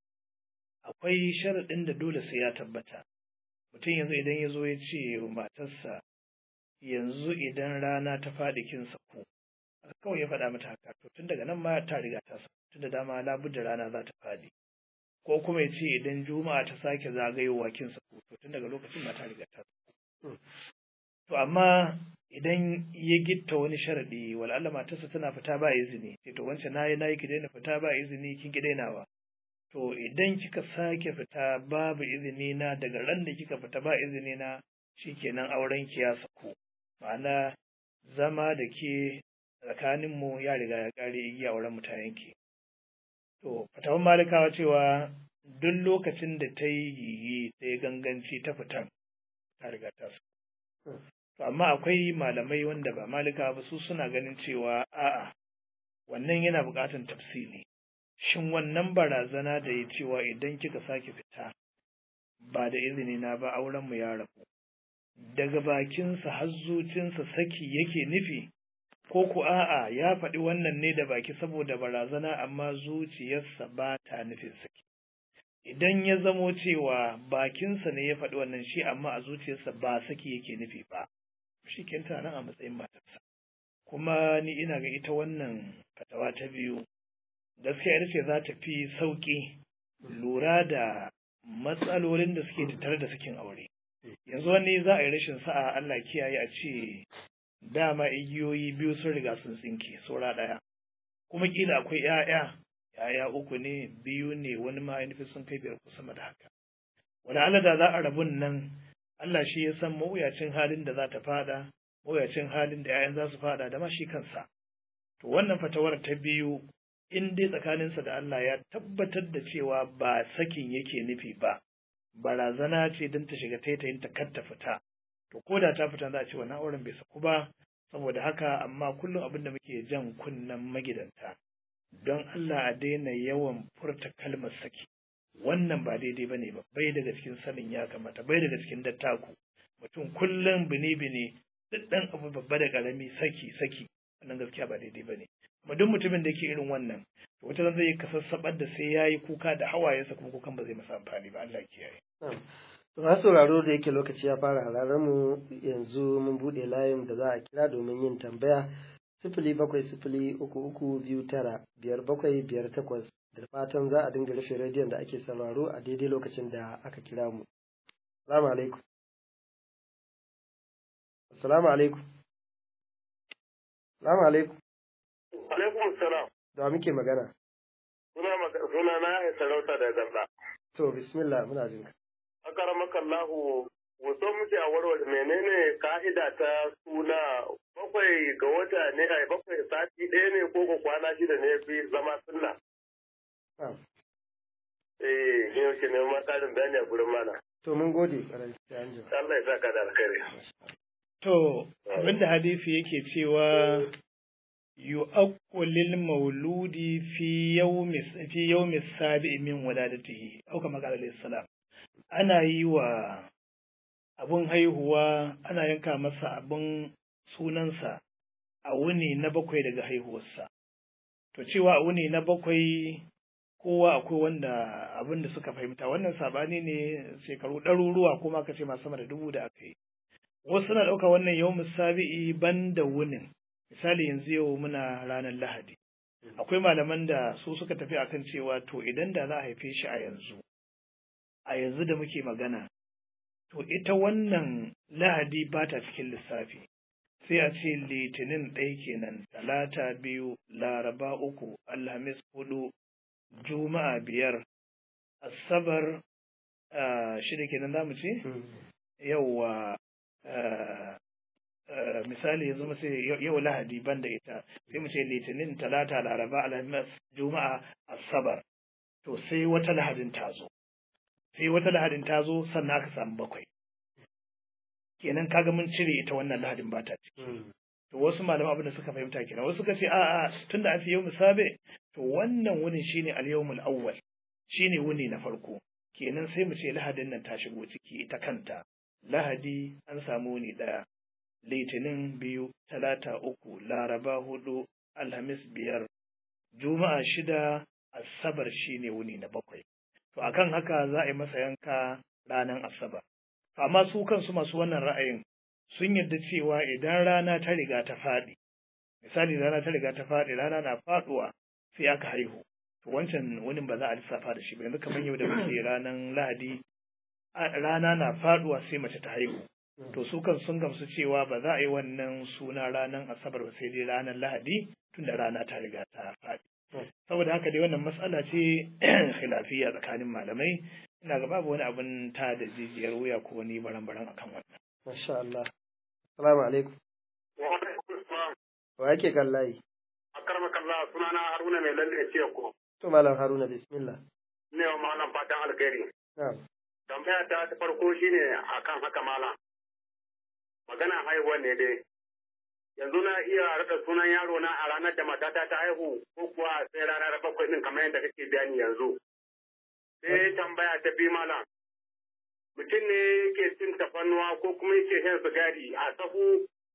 akwai sharaɗin da dole sai ya tabbata mutum yanzu idan ya zo ya ce wa matarsa yanzu idan rana ta faɗi kin saku kawai ya faɗa mata haka to tun daga nan ma ta riga ta saku tun da dama labudda rana za ta faɗi ko kuma ya ce idan juma'a ta sake zagayowa kin saku to tun daga lokacin ma ta riga ta saku to amma idan ya gitta wani sharadi wala Allah matarsa tana fita ba izini sai to wancan nayi nayi ki daina fita ba izini kin ki dainawa to idan kika sake fita babu izini na daga ran da kika fita ba izini na shikenan auren ki ya saku ma'ana zama da ke tsakanin mu ya riga ya kare igiya auren mu ta yanke to fatawan malikawa cewa duk lokacin da ta yi yiyi ta yi ganganci ta fitan ta riga ta saku To amma akwai malamai wanda ba malika ba su suna ganin cewa a'a wannan yana buƙatar tafsili. Shin wannan barazana da ya cewa idan kika sake fita ba da izini na ba auren mu ya rabu. Daga bakinsa har zucinsa saki yake nufi ko ku a'a ya faɗi wannan ne da baki saboda barazana amma zuciyarsa ba ta nufin saki idan ya zamo cewa bakinsa ne ya faɗi wannan shi amma a zuciyarsa ba saki yake nufi ba shi kenta nan a matsayin matarsa kuma ni ina ga ita wannan fatawa ta biyu gaskiya ita ce za ta fi sauƙi lura da matsalolin da suke tattare da sakin aure yanzu wani za a yi rashin sa'a Allah kiyaye a ce dama igiyoyi biyu sun riga sun tsinke saura ɗaya kuma kila akwai 'ya'ya ‘ya'ya uku ne biyu ne wani ma ainihin sun kai biyar ko sama da haka wani Allah da za a rabun nan Allah shi ya san mawuyacin halin da za ta fada mawuyacin halin da ‘ya'yan za su fada da ma shi kansa to wannan fatawar ta biyu in dai tsakaninsa da Allah ya tabbatar da cewa ba sakin yake nufi ba barazana ce don ta shiga taitayin ta kar ta fita to ko da ta fita za a ce wannan auren bai saku ba saboda haka amma kullum abin da muke jan kunnen magidanta don Allah a daina yawan furta kalmar saki wannan ba daidai bane ba bai daga cikin sanin ya kamata bai daga cikin dattaku mutum kullum bini-bini duk dan abu babba da karami saki saki wannan gaskiya ba daidai bane kuma duk mutumin da yake irin wannan to wata zai yi kasassabar da sai yayi kuka da hawayensa kuma kukan ba zai masa amfani ba Allah ya kiyaye
Masu sauraro da yake lokaci ya fara halarar mu yanzu mun buɗe layin da za a kira domin yin tambaya sifili bakwai sifili uku uku biyu tara biyar bakwai biyar takwas da fatan za a dinga rufe rediyon da ake sauraro a daidai lokacin da aka kira mu. Salamu alaikum. Assalamu alaikum. Salamu alaikum.
Alaikum salam.
Da muke magana.
Suna na ya sarauta da ganda.
To bismillah muna jin ka.
Akaramaka Allahu wato muke a warware menene ka'ida ta suna bakwai ga wata ne ai bakwai sati ɗaya ne ko ko kwana shida ne fi zama sunna. Eh, yau ke neman ƙarin bayani a gurin mana.
To mun gode ƙwarai sai an jima.
Allah ya saka da alkhairi.
To, abinda hadisi yake cewa yu'aqqulil mauludi fi yawmi fi yawmi sabi'i min waladatihi au kama qala alayhi salam ana yi wa abun haihuwa ana yanka masa abun sunansa a wuni na bakwai daga haihuwarsa to cewa a wuni na bakwai kowa akwai wanda abin da suka fahimta wannan sabani ne shekaru ɗaruruwa kuma ka ce masu sama da dubu da aka yi wasu na ɗauka wannan yau musabi'i ban da wunin misali yanzu yau muna ranar lahadi akwai malaman da su suka tafi akan cewa to idan da za a haife shi a yanzu a yanzu da muke magana to ita wannan lahadi ba ta cikin lissafi sai a ce litinin ɗaya kenan talata biyu laraba uku alhamis hudu juma'a biyar asabar shida kenan za mu ce yauwa misali yanzu mu ce yau lahadi banda ita sai mu ce litinin talata laraba alhamis juma'a asabar to sai wata lahadin ta zo sai wata lahadin ta zo sannan aka samu bakwai kenan kaga mun cire ita wannan lahadin ba ta ciki to wasu malaman abin da suka fahimta kenan wasu suka ce a'a tunda an fi yau musabe to wannan wunin shine al-yawmul awwal shine wuni na farko kenan sai mu ce lahadin nan ta shigo ciki ita kanta lahadi an samu wuni daya litinin biyu talata uku laraba hudu alhamis biyar juma'a shida asabar shine wuni na bakwai to akan haka za a yi masa yanka ranar asabar amma su kansu masu wannan ra'ayin sun yarda cewa idan rana ta riga ta faɗi misali rana ta riga ta faɗi rana na faɗuwa sai aka haihu to wancan wani ba za a lissafa da shi ba yanzu kamar yau da muke ranar lahadi rana na faɗuwa sai mace ta haihu to su kan sun gamsu cewa ba za a yi wannan suna ranar asabar ba sai dai ranar lahadi tunda rana ta riga ta faɗi saboda haka dai wannan matsala ce khilafiya tsakanin malamai ina ga babu wani abin ta da jijiyar wuya ko wani baran-baran akan wannan
Masha Allah. Assalamu alaikum.
Wa alaikum salam.
Wa yake kan layi?
Akaramaka Allah sunana Haruna mai lalle ce ko.
To Malam Haruna bismillah.
Ne wa malam fatan alkhairi.
Na'am.
Tambaya ta ta farko shine akan haka malam. Magana haihuwa ne dai. Yanzu na iya rada sunan yaro na a ranar da matata ta haihu ko kuwa sai ranar bakwai din kamar yadda kake bayani yanzu. Sai tambaya ta bi malam. Mutum ne yake cin tafannuwa ko kuma yake shan sigari a sahu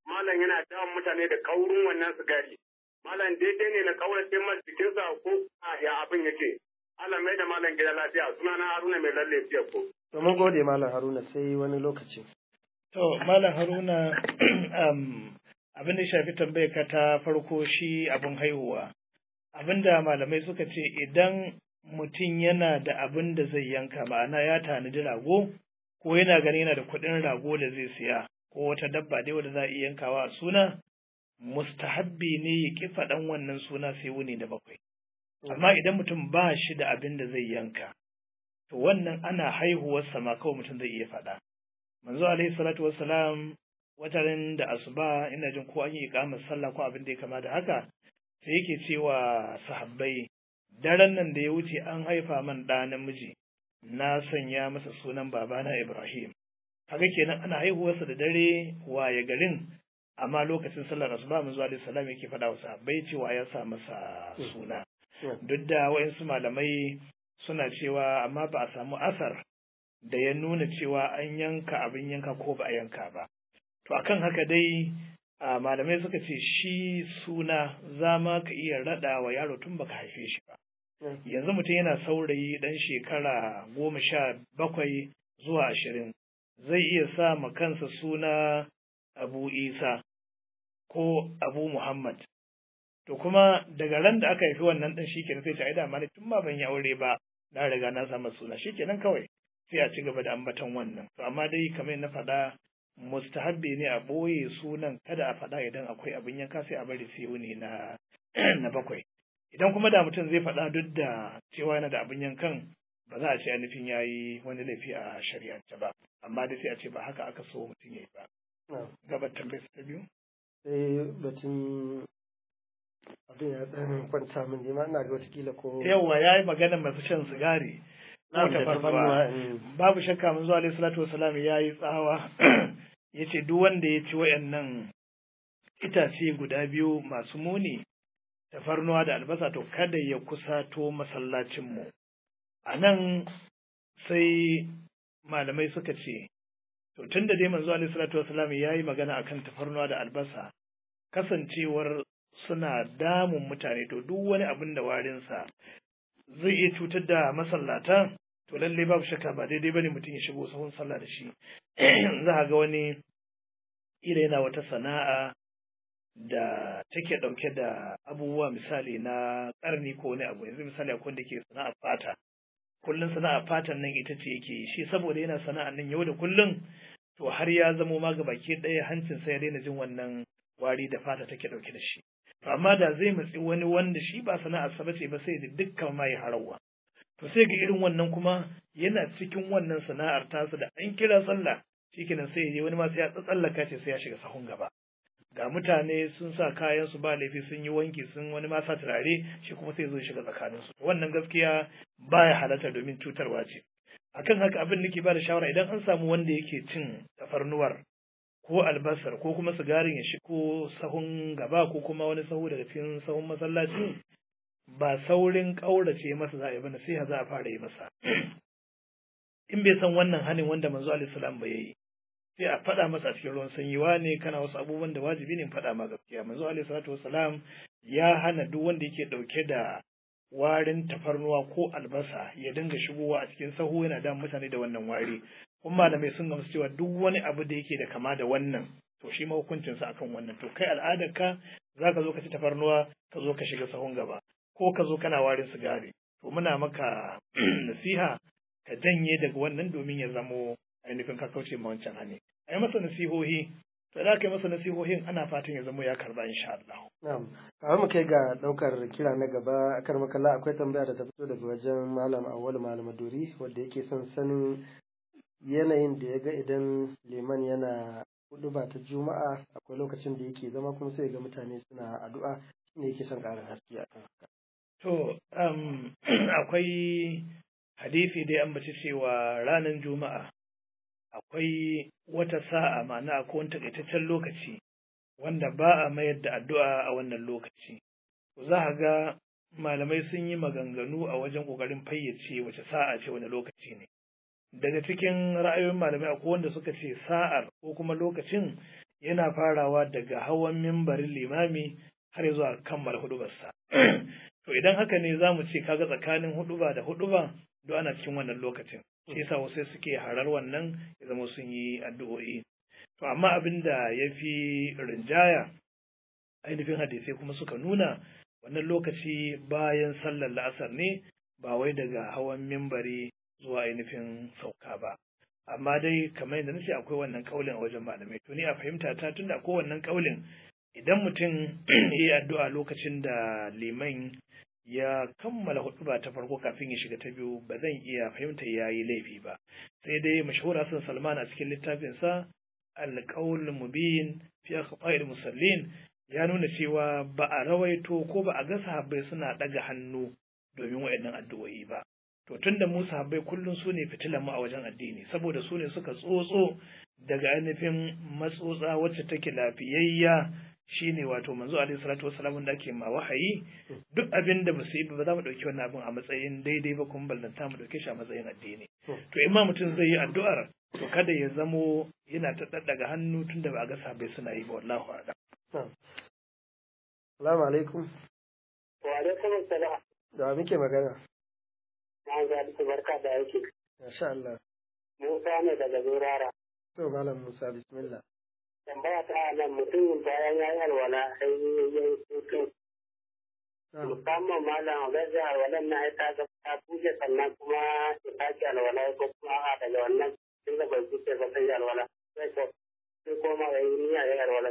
malam yana damun mutane da kaurin wannan sigari. Malam daidai ne na kaurace masa jikinsa ko a ya abin yake. Allah mai da malam gida lafiya suna na Haruna mai lalle fiye ko.
To mun gode Malam Haruna sai wani lokaci.
To, Malam Haruna, um, abin da shafi tambayar ka ta farko shi abin haihuwa. Abin da malamai suka ce idan mutum yana da abin da zai yanka ma'ana ya tanadi rago ko yana gani yana da kuɗin rago da zai siya ko wata dabba dai wanda za a iya yankawa a suna mustahabbi ne ya ƙi faɗan wannan suna sai wuni da bakwai. Amma idan mutum ba shi da abin da zai yanka, to wannan ana haihuwarsa ma kawai mutum zai iya faɗa. Manzo alaihi salatu wassalam watarin da asuba ina jin ko an yi iqamar sallah ko abin da ya kama da haka sai yake cewa sahabbai daren nan da ya wuce an haifa man ɗa namiji na sanya masa sunan babana Ibrahim. Kaga kenan ana haihuwarsa da dare waye garin amma lokacin sallar asuba manzo alaihi salam yake faɗa wa sahabbai cewa ya sa masa suna. Duk da waɗansu malamai suna cewa amma ba a samu asar da ya nuna cewa an yanka abin yanka ko ba a yanka ba. To akan haka dai a malamai suka ce shi suna za ma ka iya raɗa wa yaro tun baka haife shi ba. Yanzu mutum yana saurayi ɗan shekara goma sha bakwai zuwa ashirin zai iya sa ma kansa suna Abu Isa ko Abu Muhammad. To kuma daga ran da aka haifi wannan ɗan shi kenan sai ta aida ma tun ba ban yi aure ba na riga na samu suna shi kenan kawai sai a ci gaba da ambaton wannan. To amma dai kamar na faɗa mustahabbi ne a ɓoye sunan kada a faɗa idan akwai abin yanka sai a bari sai wuni na na bakwai idan kuma da mutum zai faɗa duk da cewa yana da abin yankan ba za a ce nufin ya yi wani laifi a shari'ance ba amma dai sai a ce ba haka aka so mutum ya yi ba gabar tambayar ta biyu
sai batun abin ya ɗan kwanta min ma ina ga watakila ko
yawwa ya yi magana masu shan sigari
na da tafarnuwa
babu shakka mun zuwa alaihi salatu wasalam ya yi tsawa ya ce duk wanda ya ci wayannan itace guda biyu masu muni tafarnuwa da albasa to kada ya kusato masallacinmu a nan sai malamai suka ce to tun da dai manzo alaihi salatu wasalam ya yi magana akan tafarnuwa da albasa kasancewar suna damun mutane to duk wani abin da warinsa zai iya cutar da masallata to lalle babu shakka ba daidai bane mutum ya shigo sahun sallah da shi za a ga wani ila yana wata sana'a da take ɗauke da abubuwa misali na ƙarni ko wani abu yanzu misali akwai wanda ke sana'a fata kullum sana'a fatan nan ita ce yake shi saboda yana sana'a nan yau da kullum to har ya zamo ma baki ɗaya hancin sai ya daina jin wannan wari da fata take ɗauke da shi to amma da zai matsi wani wanda shi ba sana'ar sa bace ba sai da dukkan ma ya harawa to sai ga irin wannan kuma yana cikin wannan sana'ar tasa da an kira sallah shikenan sai ya je wani ma sai ya tsallaka ce sai ya shiga sahun gaba ga mutane sun sa kayan su ba laifi sun yi wanki sun wani ma sa turare shi kuma sai zo shiga tsakanin su wannan gaskiya baya halatta domin cutarwa ce akan haka abin nake ba da shawara idan an samu wanda yake cin tafarnuwar ko albasar ko kuma sigarin ya shigo sahun gaba ko kuma wani sahu daga cikin sahun masallaci ba saurin ƙaurace masa za a yi ba nasiha za a fara yi masa in bai san wannan hanin wanda manzo alaihi salam ba yayi sai a faɗa masa a cikin ruwan sanyi ne kana wasu abubuwan da wajibi ne in faɗa ma gaskiya manzo alaihi salatu wasalam ya hana duk wanda yake ɗauke da warin tafarnuwa ko albasa ya dinga shigowa a cikin sahu yana da mutane da wannan wari kuma malamai sun gamsu cewa duk wani abu da yake da kama da wannan to shi ma hukuncinsa akan wannan to kai al'adarka za ka zo ka ci tafarnuwa ka zo ka shiga sahun gaba ko ka zo kana warin sigari to muna maka nasiha ka janye daga wannan domin ya zamo ainihin ka kauce ma wancan hane a yi masa nasihohi to da aka yi masa nasihohin ana fatan ya zamo ya karba insha Allah.
Na'am. Kawai mu kai ga daukar kira na gaba akar makalla akwai tambaya da ta fito daga wajen malam Awwal Malam Dori wanda yake son sanin yanayin da ya ga idan liman yana hudu ba ta juma'a akwai lokacin da yake zama kuma sai ga mutane suna addu'a shine yake son ƙarin haske akan haka.
To um, akwai hadisi dai an bace cewa ranar juma'a akwai wata sa'a ma'ana akwai wani takaitaccen lokaci wanda ba a mayar da addu'a a wannan lokaci. Za a ga malamai sun yi maganganu a wajen ƙoƙarin fayyace wace sa'a ce wani lokaci ne. Daga cikin ra'ayoyin malamai akwai wanda suka ce sa'ar ko kuma lokacin yana farawa daga hawan mimbarin limami har zuwa kammala hudubarsa to idan haka ne za mu ce kaga tsakanin huduba da huduba duk ana cikin wannan lokacin shi yasa wasu suke harar wannan ya zama sun yi addu'o'i to amma abin da ya fi rinjaya ainihin hadisai kuma suka nuna wannan lokaci bayan sallar la'asar ne ba wai daga hawan mimbari zuwa ainihin sauka ba amma dai kamar yadda nace akwai wannan kaulin a wajen malamai to ni a fahimta ta tunda akwai wannan kaulin idan mutum ya yi addu'a lokacin da liman ya kammala huɗuba ta farko kafin ya shiga ta biyu ba zan iya fahimta ya yi laifi ba sai dai mashahura sun salman a cikin littafinsa alƙaul mubin fi akhfa'il musallin ya nuna cewa ba a rawaito ko ba a ga sahabbai suna ɗaga hannu domin waɗannan addu'o'i ba to tunda mu sahabbai kullum su ne fitilan mu a wajen addini saboda su ne suka tsotso daga ainihin matsotsa wacce take lafiyayya shine wato manzo alaihi salatu wassalamu da ake ma wahayi duk abin da basu yi ba za mu dauki wannan abin a matsayin daidai ba kuma ballanta mu dauke shi a matsayin addini to in ma mutum zai yi addu'ar to kada ya zamo yana ta daddaga hannu tunda ba a ga sahabbai suna yi ba wallahu a'lam
Salamu alaikum.
Wa alaikum assalam.
Da muke magana.
Na ga duk barka da yake.
Masha Allah.
Musa ne daga Zurara.
To Malam Musa bismillah.
Tambaya ta nan mutum bayan ya yi alwala sai ya yi hutu. Musamman malam gaza alwalan na ya ta ta buje sannan kuma ya sake alwala ko kuma a daga wannan tun da bai buje ba sai alwala. Sai ko sai koma ya yi niyya ya yi alwala.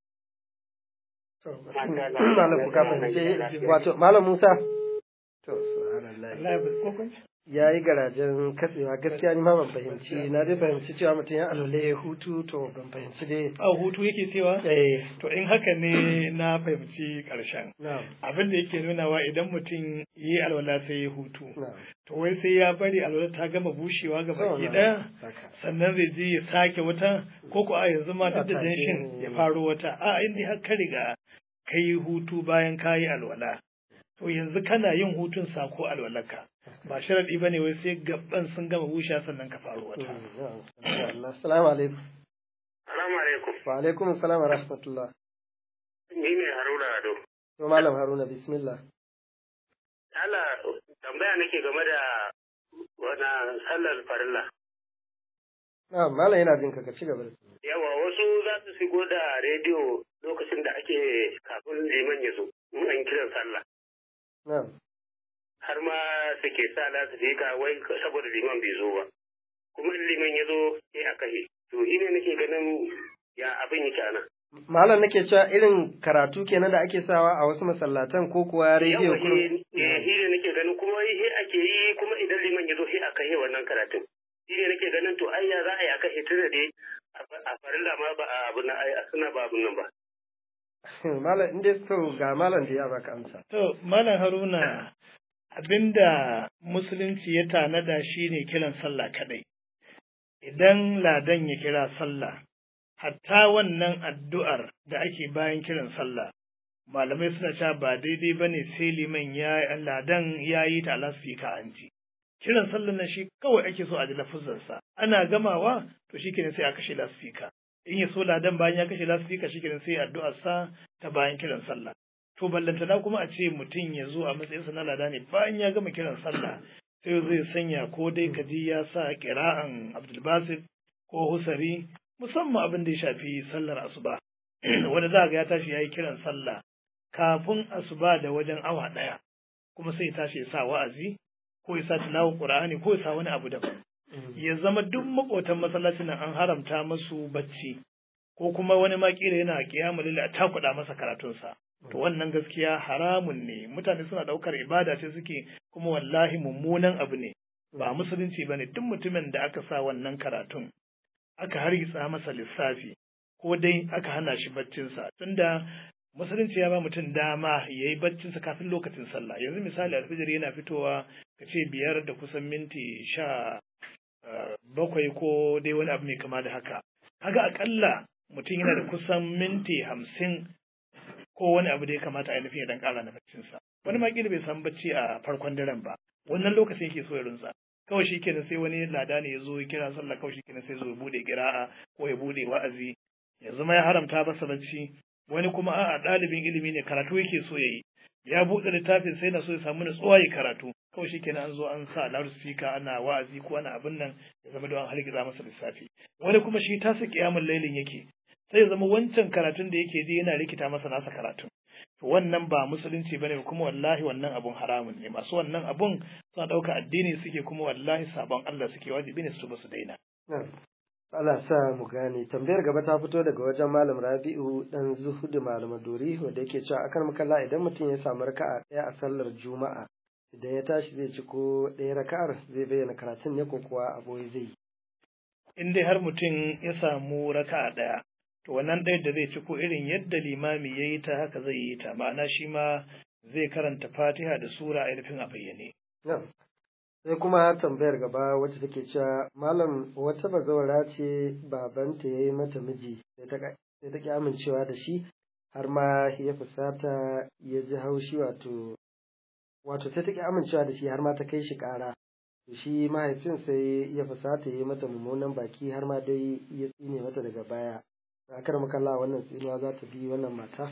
Malam ku kafin wato Malam Musa. To subhanallah.
Allah ya bi hukunci
ya yi garajen katsewa gaskiya ni ma ban fahimci na dai fahimci cewa mutum ya alwale ya hutu to ban fahimci dai
a hutu yake cewa
eh
to in haka ne na fahimci karshen
na'am
abin da yake nunawa idan mutum yi alwala sai ya hutu
na'am
to wai sai ya bari alwala ta gama bushewa ga baki
na'am.
daya
haka
sannan zai je ya sake wata ko ko a yanzu ma duk da
A take.
danshin ya faro wata a inda har ka riga ka yi hutu bayan ka yi alwala to yanzu kana yin hutun sako alwalarka ba sharadi ba ne wai sai gaban sun gama bushewa sannan ka faro wata
na'am insha Allah assalamu alaikum
Salamu alaikum.
wa alaikum assalam wa rahmatullah
Ni ne Haruna Ado.
to malam Haruna bismillah
Allah tambaya nake game da wani sallar farilla.
na'am malam yana jin ka ka ci gaba da
Yawa wasu za su shigo da rediyo lokacin da ake kafin liman ya zo, in an kiran sallah.
na'am
Har ma suke sa lasifika wai saboda liman bai zo ba. Kuma in liman ya zo sai a kashe. To shi ne nake ganin ya abin yake a nan.
malam nake cewa irin karatu kenan da ake sawa a wasu masallatan ko kuwa rediyo
Yawa
kurum
shi shi ne nake ganin kuma shi ake yi kuma idan liman ya zo sai a kashe wannan karatun. Shi ne nake ganin to ai ya za a yi a kashe tun da dai a- a farilla ma ba a abu na ai suna ba abun nan ba.
malam inda so ga malam da ya baka amsa
To, Malam Haruna, abinda Musulunci ya tanada shi ne kiran sallah kaɗai. Idan ladan ya kira sallah, hatta wannan addu'ar da ake bayan kiran sallah, malamai suna cewa ba daidai ba ne sai liman ya ladan ya yi ta lasfika an ji. Kiran sallah na shi kawai ake so a ji lafuzansa, ana gamawa to shi kenan sai a kashe lasfika. In ya so ladan bayan ya kashe lasfika shi kenan sai addu'arsa ta bayan kiran sallah. to ballantana kuma a ce mutum ya zo a matsayinsa na lada ne bayan ya gama kiran sallah sai zai sanya ko dai kaji ya sa kira'an abdulbasir ko husari musamman abin da ya shafi sallar asuba wanda za ga ya tashi ya yi kiran sallah kafin asuba da wajen awa ɗaya kuma sai ya tashi ya sa wa'azi ko ya sa tilawar qur'ani ko ya sa wani abu daban ya zama duk makotan masallacin nan an haramta masu bacci ko kuma wani ma kila yana kiyamul lail a takuda masa karatunsa to wannan gaskiya haramun ne mutane suna daukar ibada ce suke kuma wallahi mummunan abu ne ba musulunci bane duk mutumin da aka sa wannan karatun aka hargitsa masa lissafi ko dai aka hana shi baccinsa tunda musulunci ya ba mutum dama ya yi baccinsa kafin lokacin sallah yanzu misali alfijir yana fitowa ka ce biyar da kusan minti sha uh, bakwai ko dai wani abu mai kama da haka kaga akalla mutum yana da kusan minti hamsin ko wani abu da ya kamata a nufin ya dan kara na baccinsa wani ma kila bai samu bacci a farkon daren ba wannan lokacin yake so ya rinsa kawai shi kenan sai wani lada ne ya zo ya kira sallah kawai shi kenan sai zo ya bude kira'a ko ya bude wa'azi yanzu ma ya haramta masa bacci wani kuma a'a ɗalibin ilimi ne karatu yake so ya yi ya buɗe littafin sai na so ya samu nutsuwa ya karatu kawai shi kenan an zo an sa loudspeaker ana wa'azi ko ana abin nan ya zama don an hargiza masa lissafi wani kuma shi tasa kiyamun lailin yake sai ya zama wancan karatun da yake ji yana rikita masa nasa karatun to wannan ba musulunci bane kuma wallahi wannan abun haramun ne masu wannan abun suna ɗauka addini suke kuma wallahi sabon Allah suke wajibi ne su ba su daina
Allah sa mu gane tambayar gaba ta fito daga wajen malam Rabi'u dan Zuhudu malam Dori wanda yake cewa akan makalla idan mutum ya samu raka'a ɗaya a sallar Juma'a idan ya tashi zai ci ko ɗaya raka'ar zai bayyana karatun ne ko kuwa aboye zai yi
in dai har mutum ya samu raka'a ɗaya to wannan ɗaya da zai ci ko irin yadda limami ya yi ta haka zai yi ta ma'ana shi ma zai karanta fatiha da sura a ainihin a bayyane
sai kuma tambayar gaba wacce take cewa malam wata bazawara ce babanta ya yi mata miji sai ta ki amincewa da shi har ma ya fusata ya ji haushi wato wato sai ta ki amincewa da shi har ma ta kai shi ƙara to shi mahaifin sai ya fusata ya yi mata mummunan baki har ma dai ya tsine mata daga baya akar makalla wannan tsinuwa za ta bi wannan mata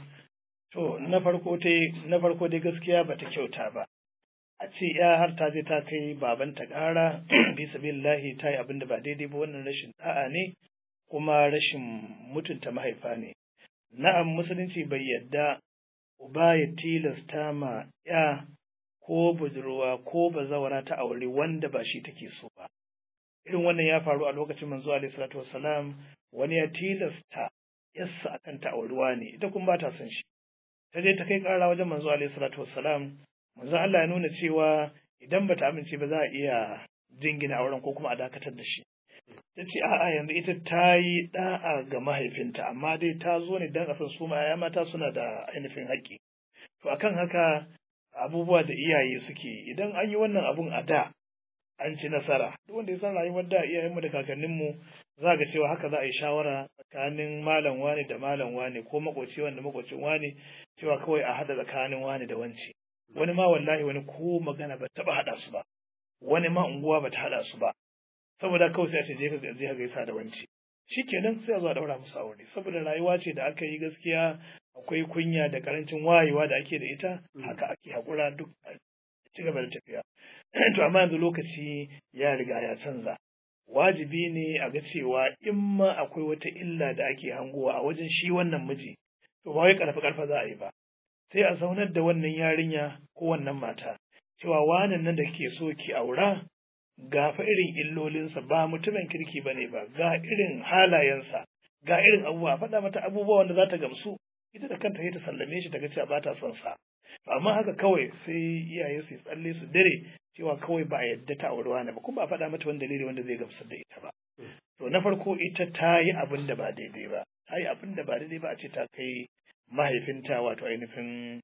to na farko dai na farko dai gaskiya bata kyauta ba a ce ya har ta je ta kai babanta ƙara bi sabilillahi ta yi abin da ba daidai ba wannan rashin da'a ne kuma rashin mutunta mahaifa ne na'am musulunci bai yadda uba ya tilasta ma ya ko budurwa ko bazawara ta aure wanda ba shi take so ba irin wannan ya faru a lokacin manzo alaihi salatu wassalam wani ya tilasta yassa akan ta aurewa ne ita kuma ba ta son shi ta je ta kai ƙara wajen manzo alaihi salatu wassalam manzo Allah ya nuna cewa idan bata amince ba za a iya jingina auren ko kuma a dakatar da shi ta ce a'a yanzu ita ta yi da'a ga mahaifinta amma dai ta zo ne dan afin su ma ya mata suna da ainihin haƙƙi to akan haka abubuwa da iyaye suke idan an yi wannan abun a da an ci nasara duk wanda ya san rayuwar da iyayenmu da kakanninmu za ga cewa haka za a yi shawara tsakanin malam wane da malam wane ko makoci wanda makocin wane cewa kawai a haɗa tsakanin wane da wance wani ma wallahi wani ko magana ba taɓa haɗa su ba wani ma unguwa ba ta haɗa su ba saboda kawai sai a ce je ka je ka gaisa da wance shikenan sai a zo a daura musu aure saboda rayuwa ce da aka yi gaskiya akwai kunya da karancin wayewa da ake da ita haka ake haƙura duk a ci gaba da tafiya to amma yanzu lokaci ya riga ya canza wajibi ne a ga cewa in ma akwai wata illa da ake hangowa a wajen shi wannan miji to ba wai karfa karfa za a yi ba sai a zaunar da wannan yarinya ko wannan mata cewa wanan nan da ke so ki aura ga fa irin illolinsa ba mutumin kirki bane ba ga irin halayensa ga irin abubuwa faɗa mata abubuwa wanda za ta gamsu ita da kanta ta sallame shi ta ga cewa ba ta son sa amma haka kawai sai iyaye su tsalle su dare cewa kawai ba a yadda ta auri wani ba kuma ba a faɗa mata wani dalili wanda zai gamsar da ita ba to na farko ita ta yi abin da ba daidai ba ta yi abin da ba daidai ba a ce ta kai mahaifinta wato ainihin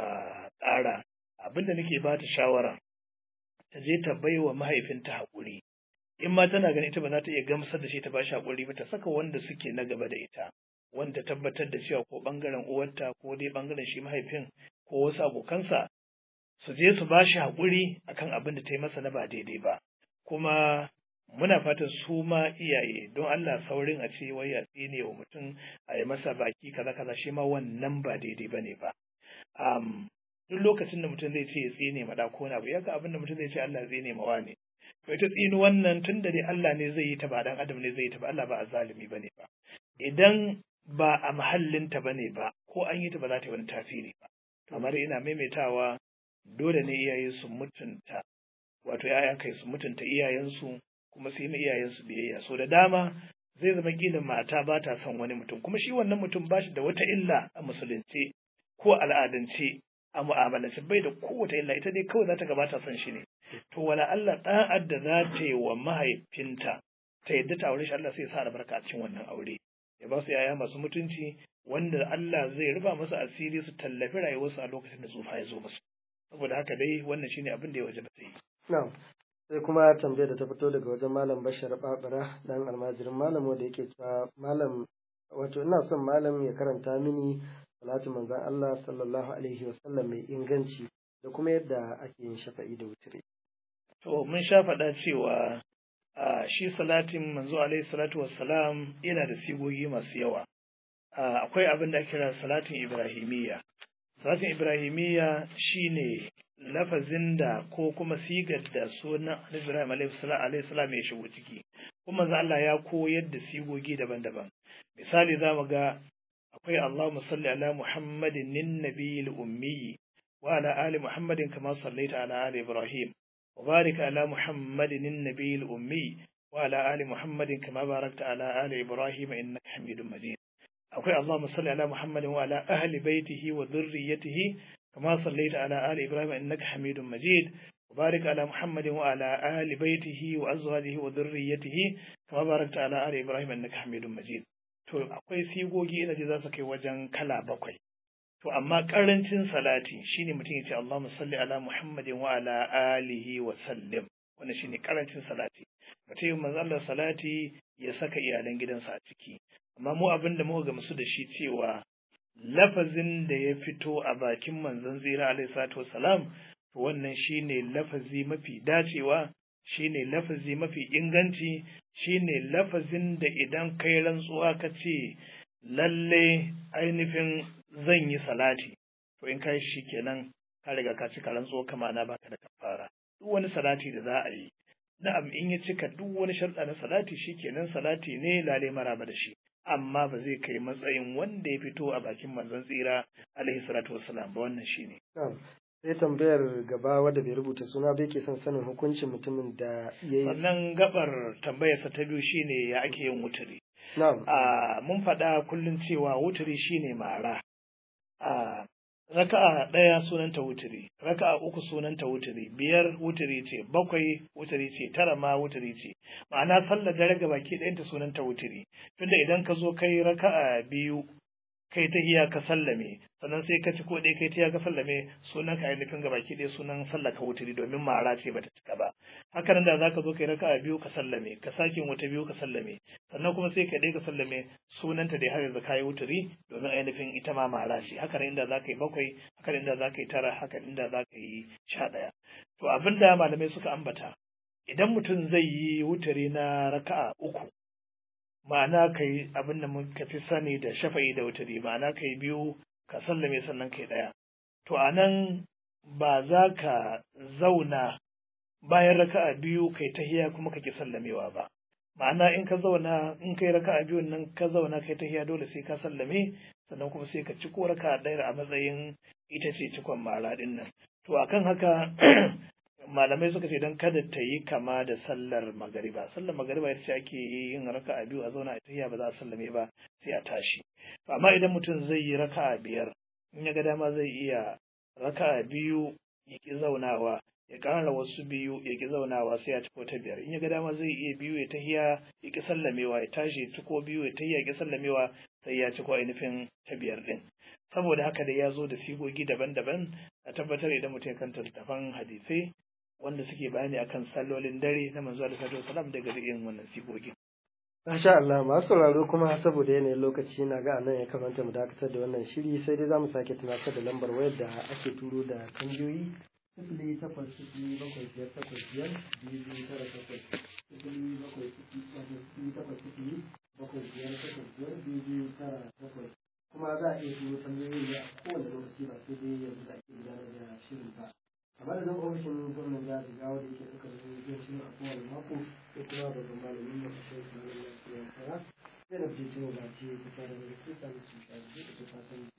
ƙara abin da nake ba ta shawara ta je ta bai wa mahaifinta haƙuri in ma tana ganin ita ba za ta iya gamsar da shi ta ba shi haƙuri ba ta saka wanda suke na gaba da ita wanda tabbatar da cewa ko ɓangaren uwarta ko dai ɓangaren shi mahaifin ko wasu abokansa su je su ba shi haƙuri akan abin da ta yi masa na ba daidai ba kuma muna fatan su ma iyaye don Allah saurin a ce wai a tsine wa mutum a yi masa baki kaza kaza shi ma wannan ba daidai ba ne ba um, duk lokacin da mutum zai ce ya tsine ma ko na abu ya ga abin da mutum zai ce Allah tsine ma wane to ita tsini wannan tun da dai Allah ne zai yi ta ba dan adam ne zai yi ta ba Allah ba azalimi ba ne ba idan ba a mahallinta ba ne ba ko an yi ta ba za ta yi wani tasiri ba kamar ina maimaitawa dole ne iyaye su mutunta wato ‘ya'ya kai su mutunta iyayensu kuma su yi iyayensu biyayya so da dama zai zama gina mata ba ta son wani mutum kuma shi wannan mutum ba shi da wata illa a musulunci ko al'adance a mu'amalance bai da kowace illa ita dai kawai za ta gabata son shi ne to wala Allah ɗa'ad da za ta yi wa mahaifinta ta yadda ta aure shi Allah sai ya sa albarka a cikin wannan aure ya ba su yaya masu mutunci wanda Allah zai rufa musu asiri su tallafi rayuwarsu a lokacin da tsufa ya zo musu saboda haka dai wannan shine abin da ya waje ta yi
na'am sai kuma tambayar da ta fito daga wajen malam bashar babara dan almajirin malam wanda yake cewa malam wato ina son malam ya karanta mini salatu manzon Allah sallallahu alaihi wasallam mai inganci da kuma yadda ake yin shafa'i da wutire
to mun sha faɗa cewa a shi salatin manzo alaihi salatu wassalam yana da sigogi masu yawa akwai abin da ake kira salatin ibrahimiyya salatin ibrahimiyya shine lafazin da ko kuma sigar da sunan Ibrahim alaihi salam ya shigo ciki kuma manzo Allah ya koyar da sigogi daban-daban misali zamu ga akwai Allahumma salli ala Muhammadin nin nabiyil ummi wa ala ali Muhammadin kama sallaita ala ali Ibrahim wa barik ala Muhammadin nin nabiyil ummi wa ala ali Muhammadin kama barakta ala ali Ibrahim innaka Hamidum Majid akwai Allahumma salli ala Muhammadin wa ala ahli baitihi wa dhurriyyatihi كما صليت على آل إبراهيم إنك حميد مجيد وبارك على محمد وعلى آل بيته وأزواجه وذريته كما باركت على آل إبراهيم إنك حميد مجيد to akwai sigogi ina ji za su kai wajen kala bakwai to amma karancin salati shine mutum ya ce Allahumma salli ala Muhammadin wa ala alihi wa sallim wannan shine karancin salati mutum manzo Allah salati ya saka iyalan gidansa a ciki amma mu abin da muka gamsu da shi cewa lafazin da ya fito a bakin manzon zira alaihi salatu wassalam to wannan shine lafazi mafi dacewa shine lafazi mafi inganci shine lafazin da idan kai rantsuwa ka ce lalle ainihin zan yi salati to in kai shi kenan ka riga ka cika rantsuwa kama na baka da kafara duk wani salati da za a yi na'am in ya cika duk wani sharɗa na salati shi kenan salati ne lale maraba da shi amma ba zai kai matsayin wanda ya fito a bakin manzon tsira alaihi salatu wassalam ba wannan shine
sai tambayar gaba wadda bai rubuta suna bai ke son sanin hukuncin mutumin da ya yi
sannan gabar tambayarsa ta biyu shine ya ake yin wuturi
na'am
a mun faɗa kullum cewa wuturi shine mara a raka'a ɗaya sunanta wuturi raka'a uku sunanta wuturi biyar wuturi ce bakwai wuturi ce tara ma wuturi ce ma'ana sallar dare ga baki ɗayanta sunanta wuturi tunda idan ka zo kai raka'a biyu kai ta hiya ka sallame sannan sai ka ci ko ɗaya kai ta hiya ka sallame sunan ka ainihin ga baki ɗaya sunan sallar ka wuturi domin mara ce bata cika ba haka nan da za ka zo kai raka'a biyu ka sallame ka sake wata biyu ka sallame sannan kuma sai ka ɗaya ka sallame sunanta dai har yanzu kayi wuturi domin ainihin ita ma mara ce haka nan inda za ka yi bakwai haka nan inda za ka yi tara haka inda za ka yi sha ɗaya to abin da malamai suka ambata idan mutum zai yi wuturi na raka'a uku ma'ana ka yi abin da muka fi sani da shafa'i da wuturi ma'ana ka yi biyu ka sallame sannan ka yi ɗaya to a nan ba za ka zauna bayan raka'a biyu kai tahiya kuma kake sallamewa ba ma'ana in ka zauna in kai raka'a biyun nan ka zauna kai tahiya dole sai ka sallame sannan kuma sai ka ci ko raka'a ɗaya a matsayin ita ce cikon mara ɗin nan to akan haka malamai suka ce don kada ta yi kama da sallar magariba sallar magariba ita ce ake yin raka'a biyu a zauna a tahiya ba za a sallame ba sai a tashi amma idan mutum zai yi raka'a biyar in ya ga dama zai iya raka'a biyu ya ki zaunawa ya ƙara wasu biyu ya ki zaunawa sai ya ciko ta biyar in ya ga dama zai iya biyu ya tahiya ya ki sallamewa ya tashi ya ciko biyu ya tahiya ya ki sallamewa sai ya ciko ainihin ta biyar din saboda haka da ya zo da sigogi daban-daban a tabbatar idan mutum ya kanta littafan hadisai wanda suke bayani akan sallolin dare na manzo Allah sallallahu alaihi wasallam daga irin wannan sigogin
Masha Allah masu sauraro kuma saboda yanayin lokaci na ga nan ya kamata mu dakatar da wannan shiri sai dai zamu sake tunatar da lambar wayar da ake turo da tambayoyi sifili takwas sifili bakwai biyar takwas biyar biyu biyu tara takwas sifili bakwai sifili takwas sifili bakwai biyar takwas biyar biyu biyu tara takwas kuma za a iya turo tambayoyi a kowane lokaci ba sai dai yanzu da ake gudanar da shirin ba kamar da zan ofishin gwamnan jihar Jigawa da yake ɗaukar nauyin shirin a kowane mako sai kuma babban malamin mu a shirin malamin lafiya kara zai na fice cewa ba ce ta fara da su ta su shafi da ta fatan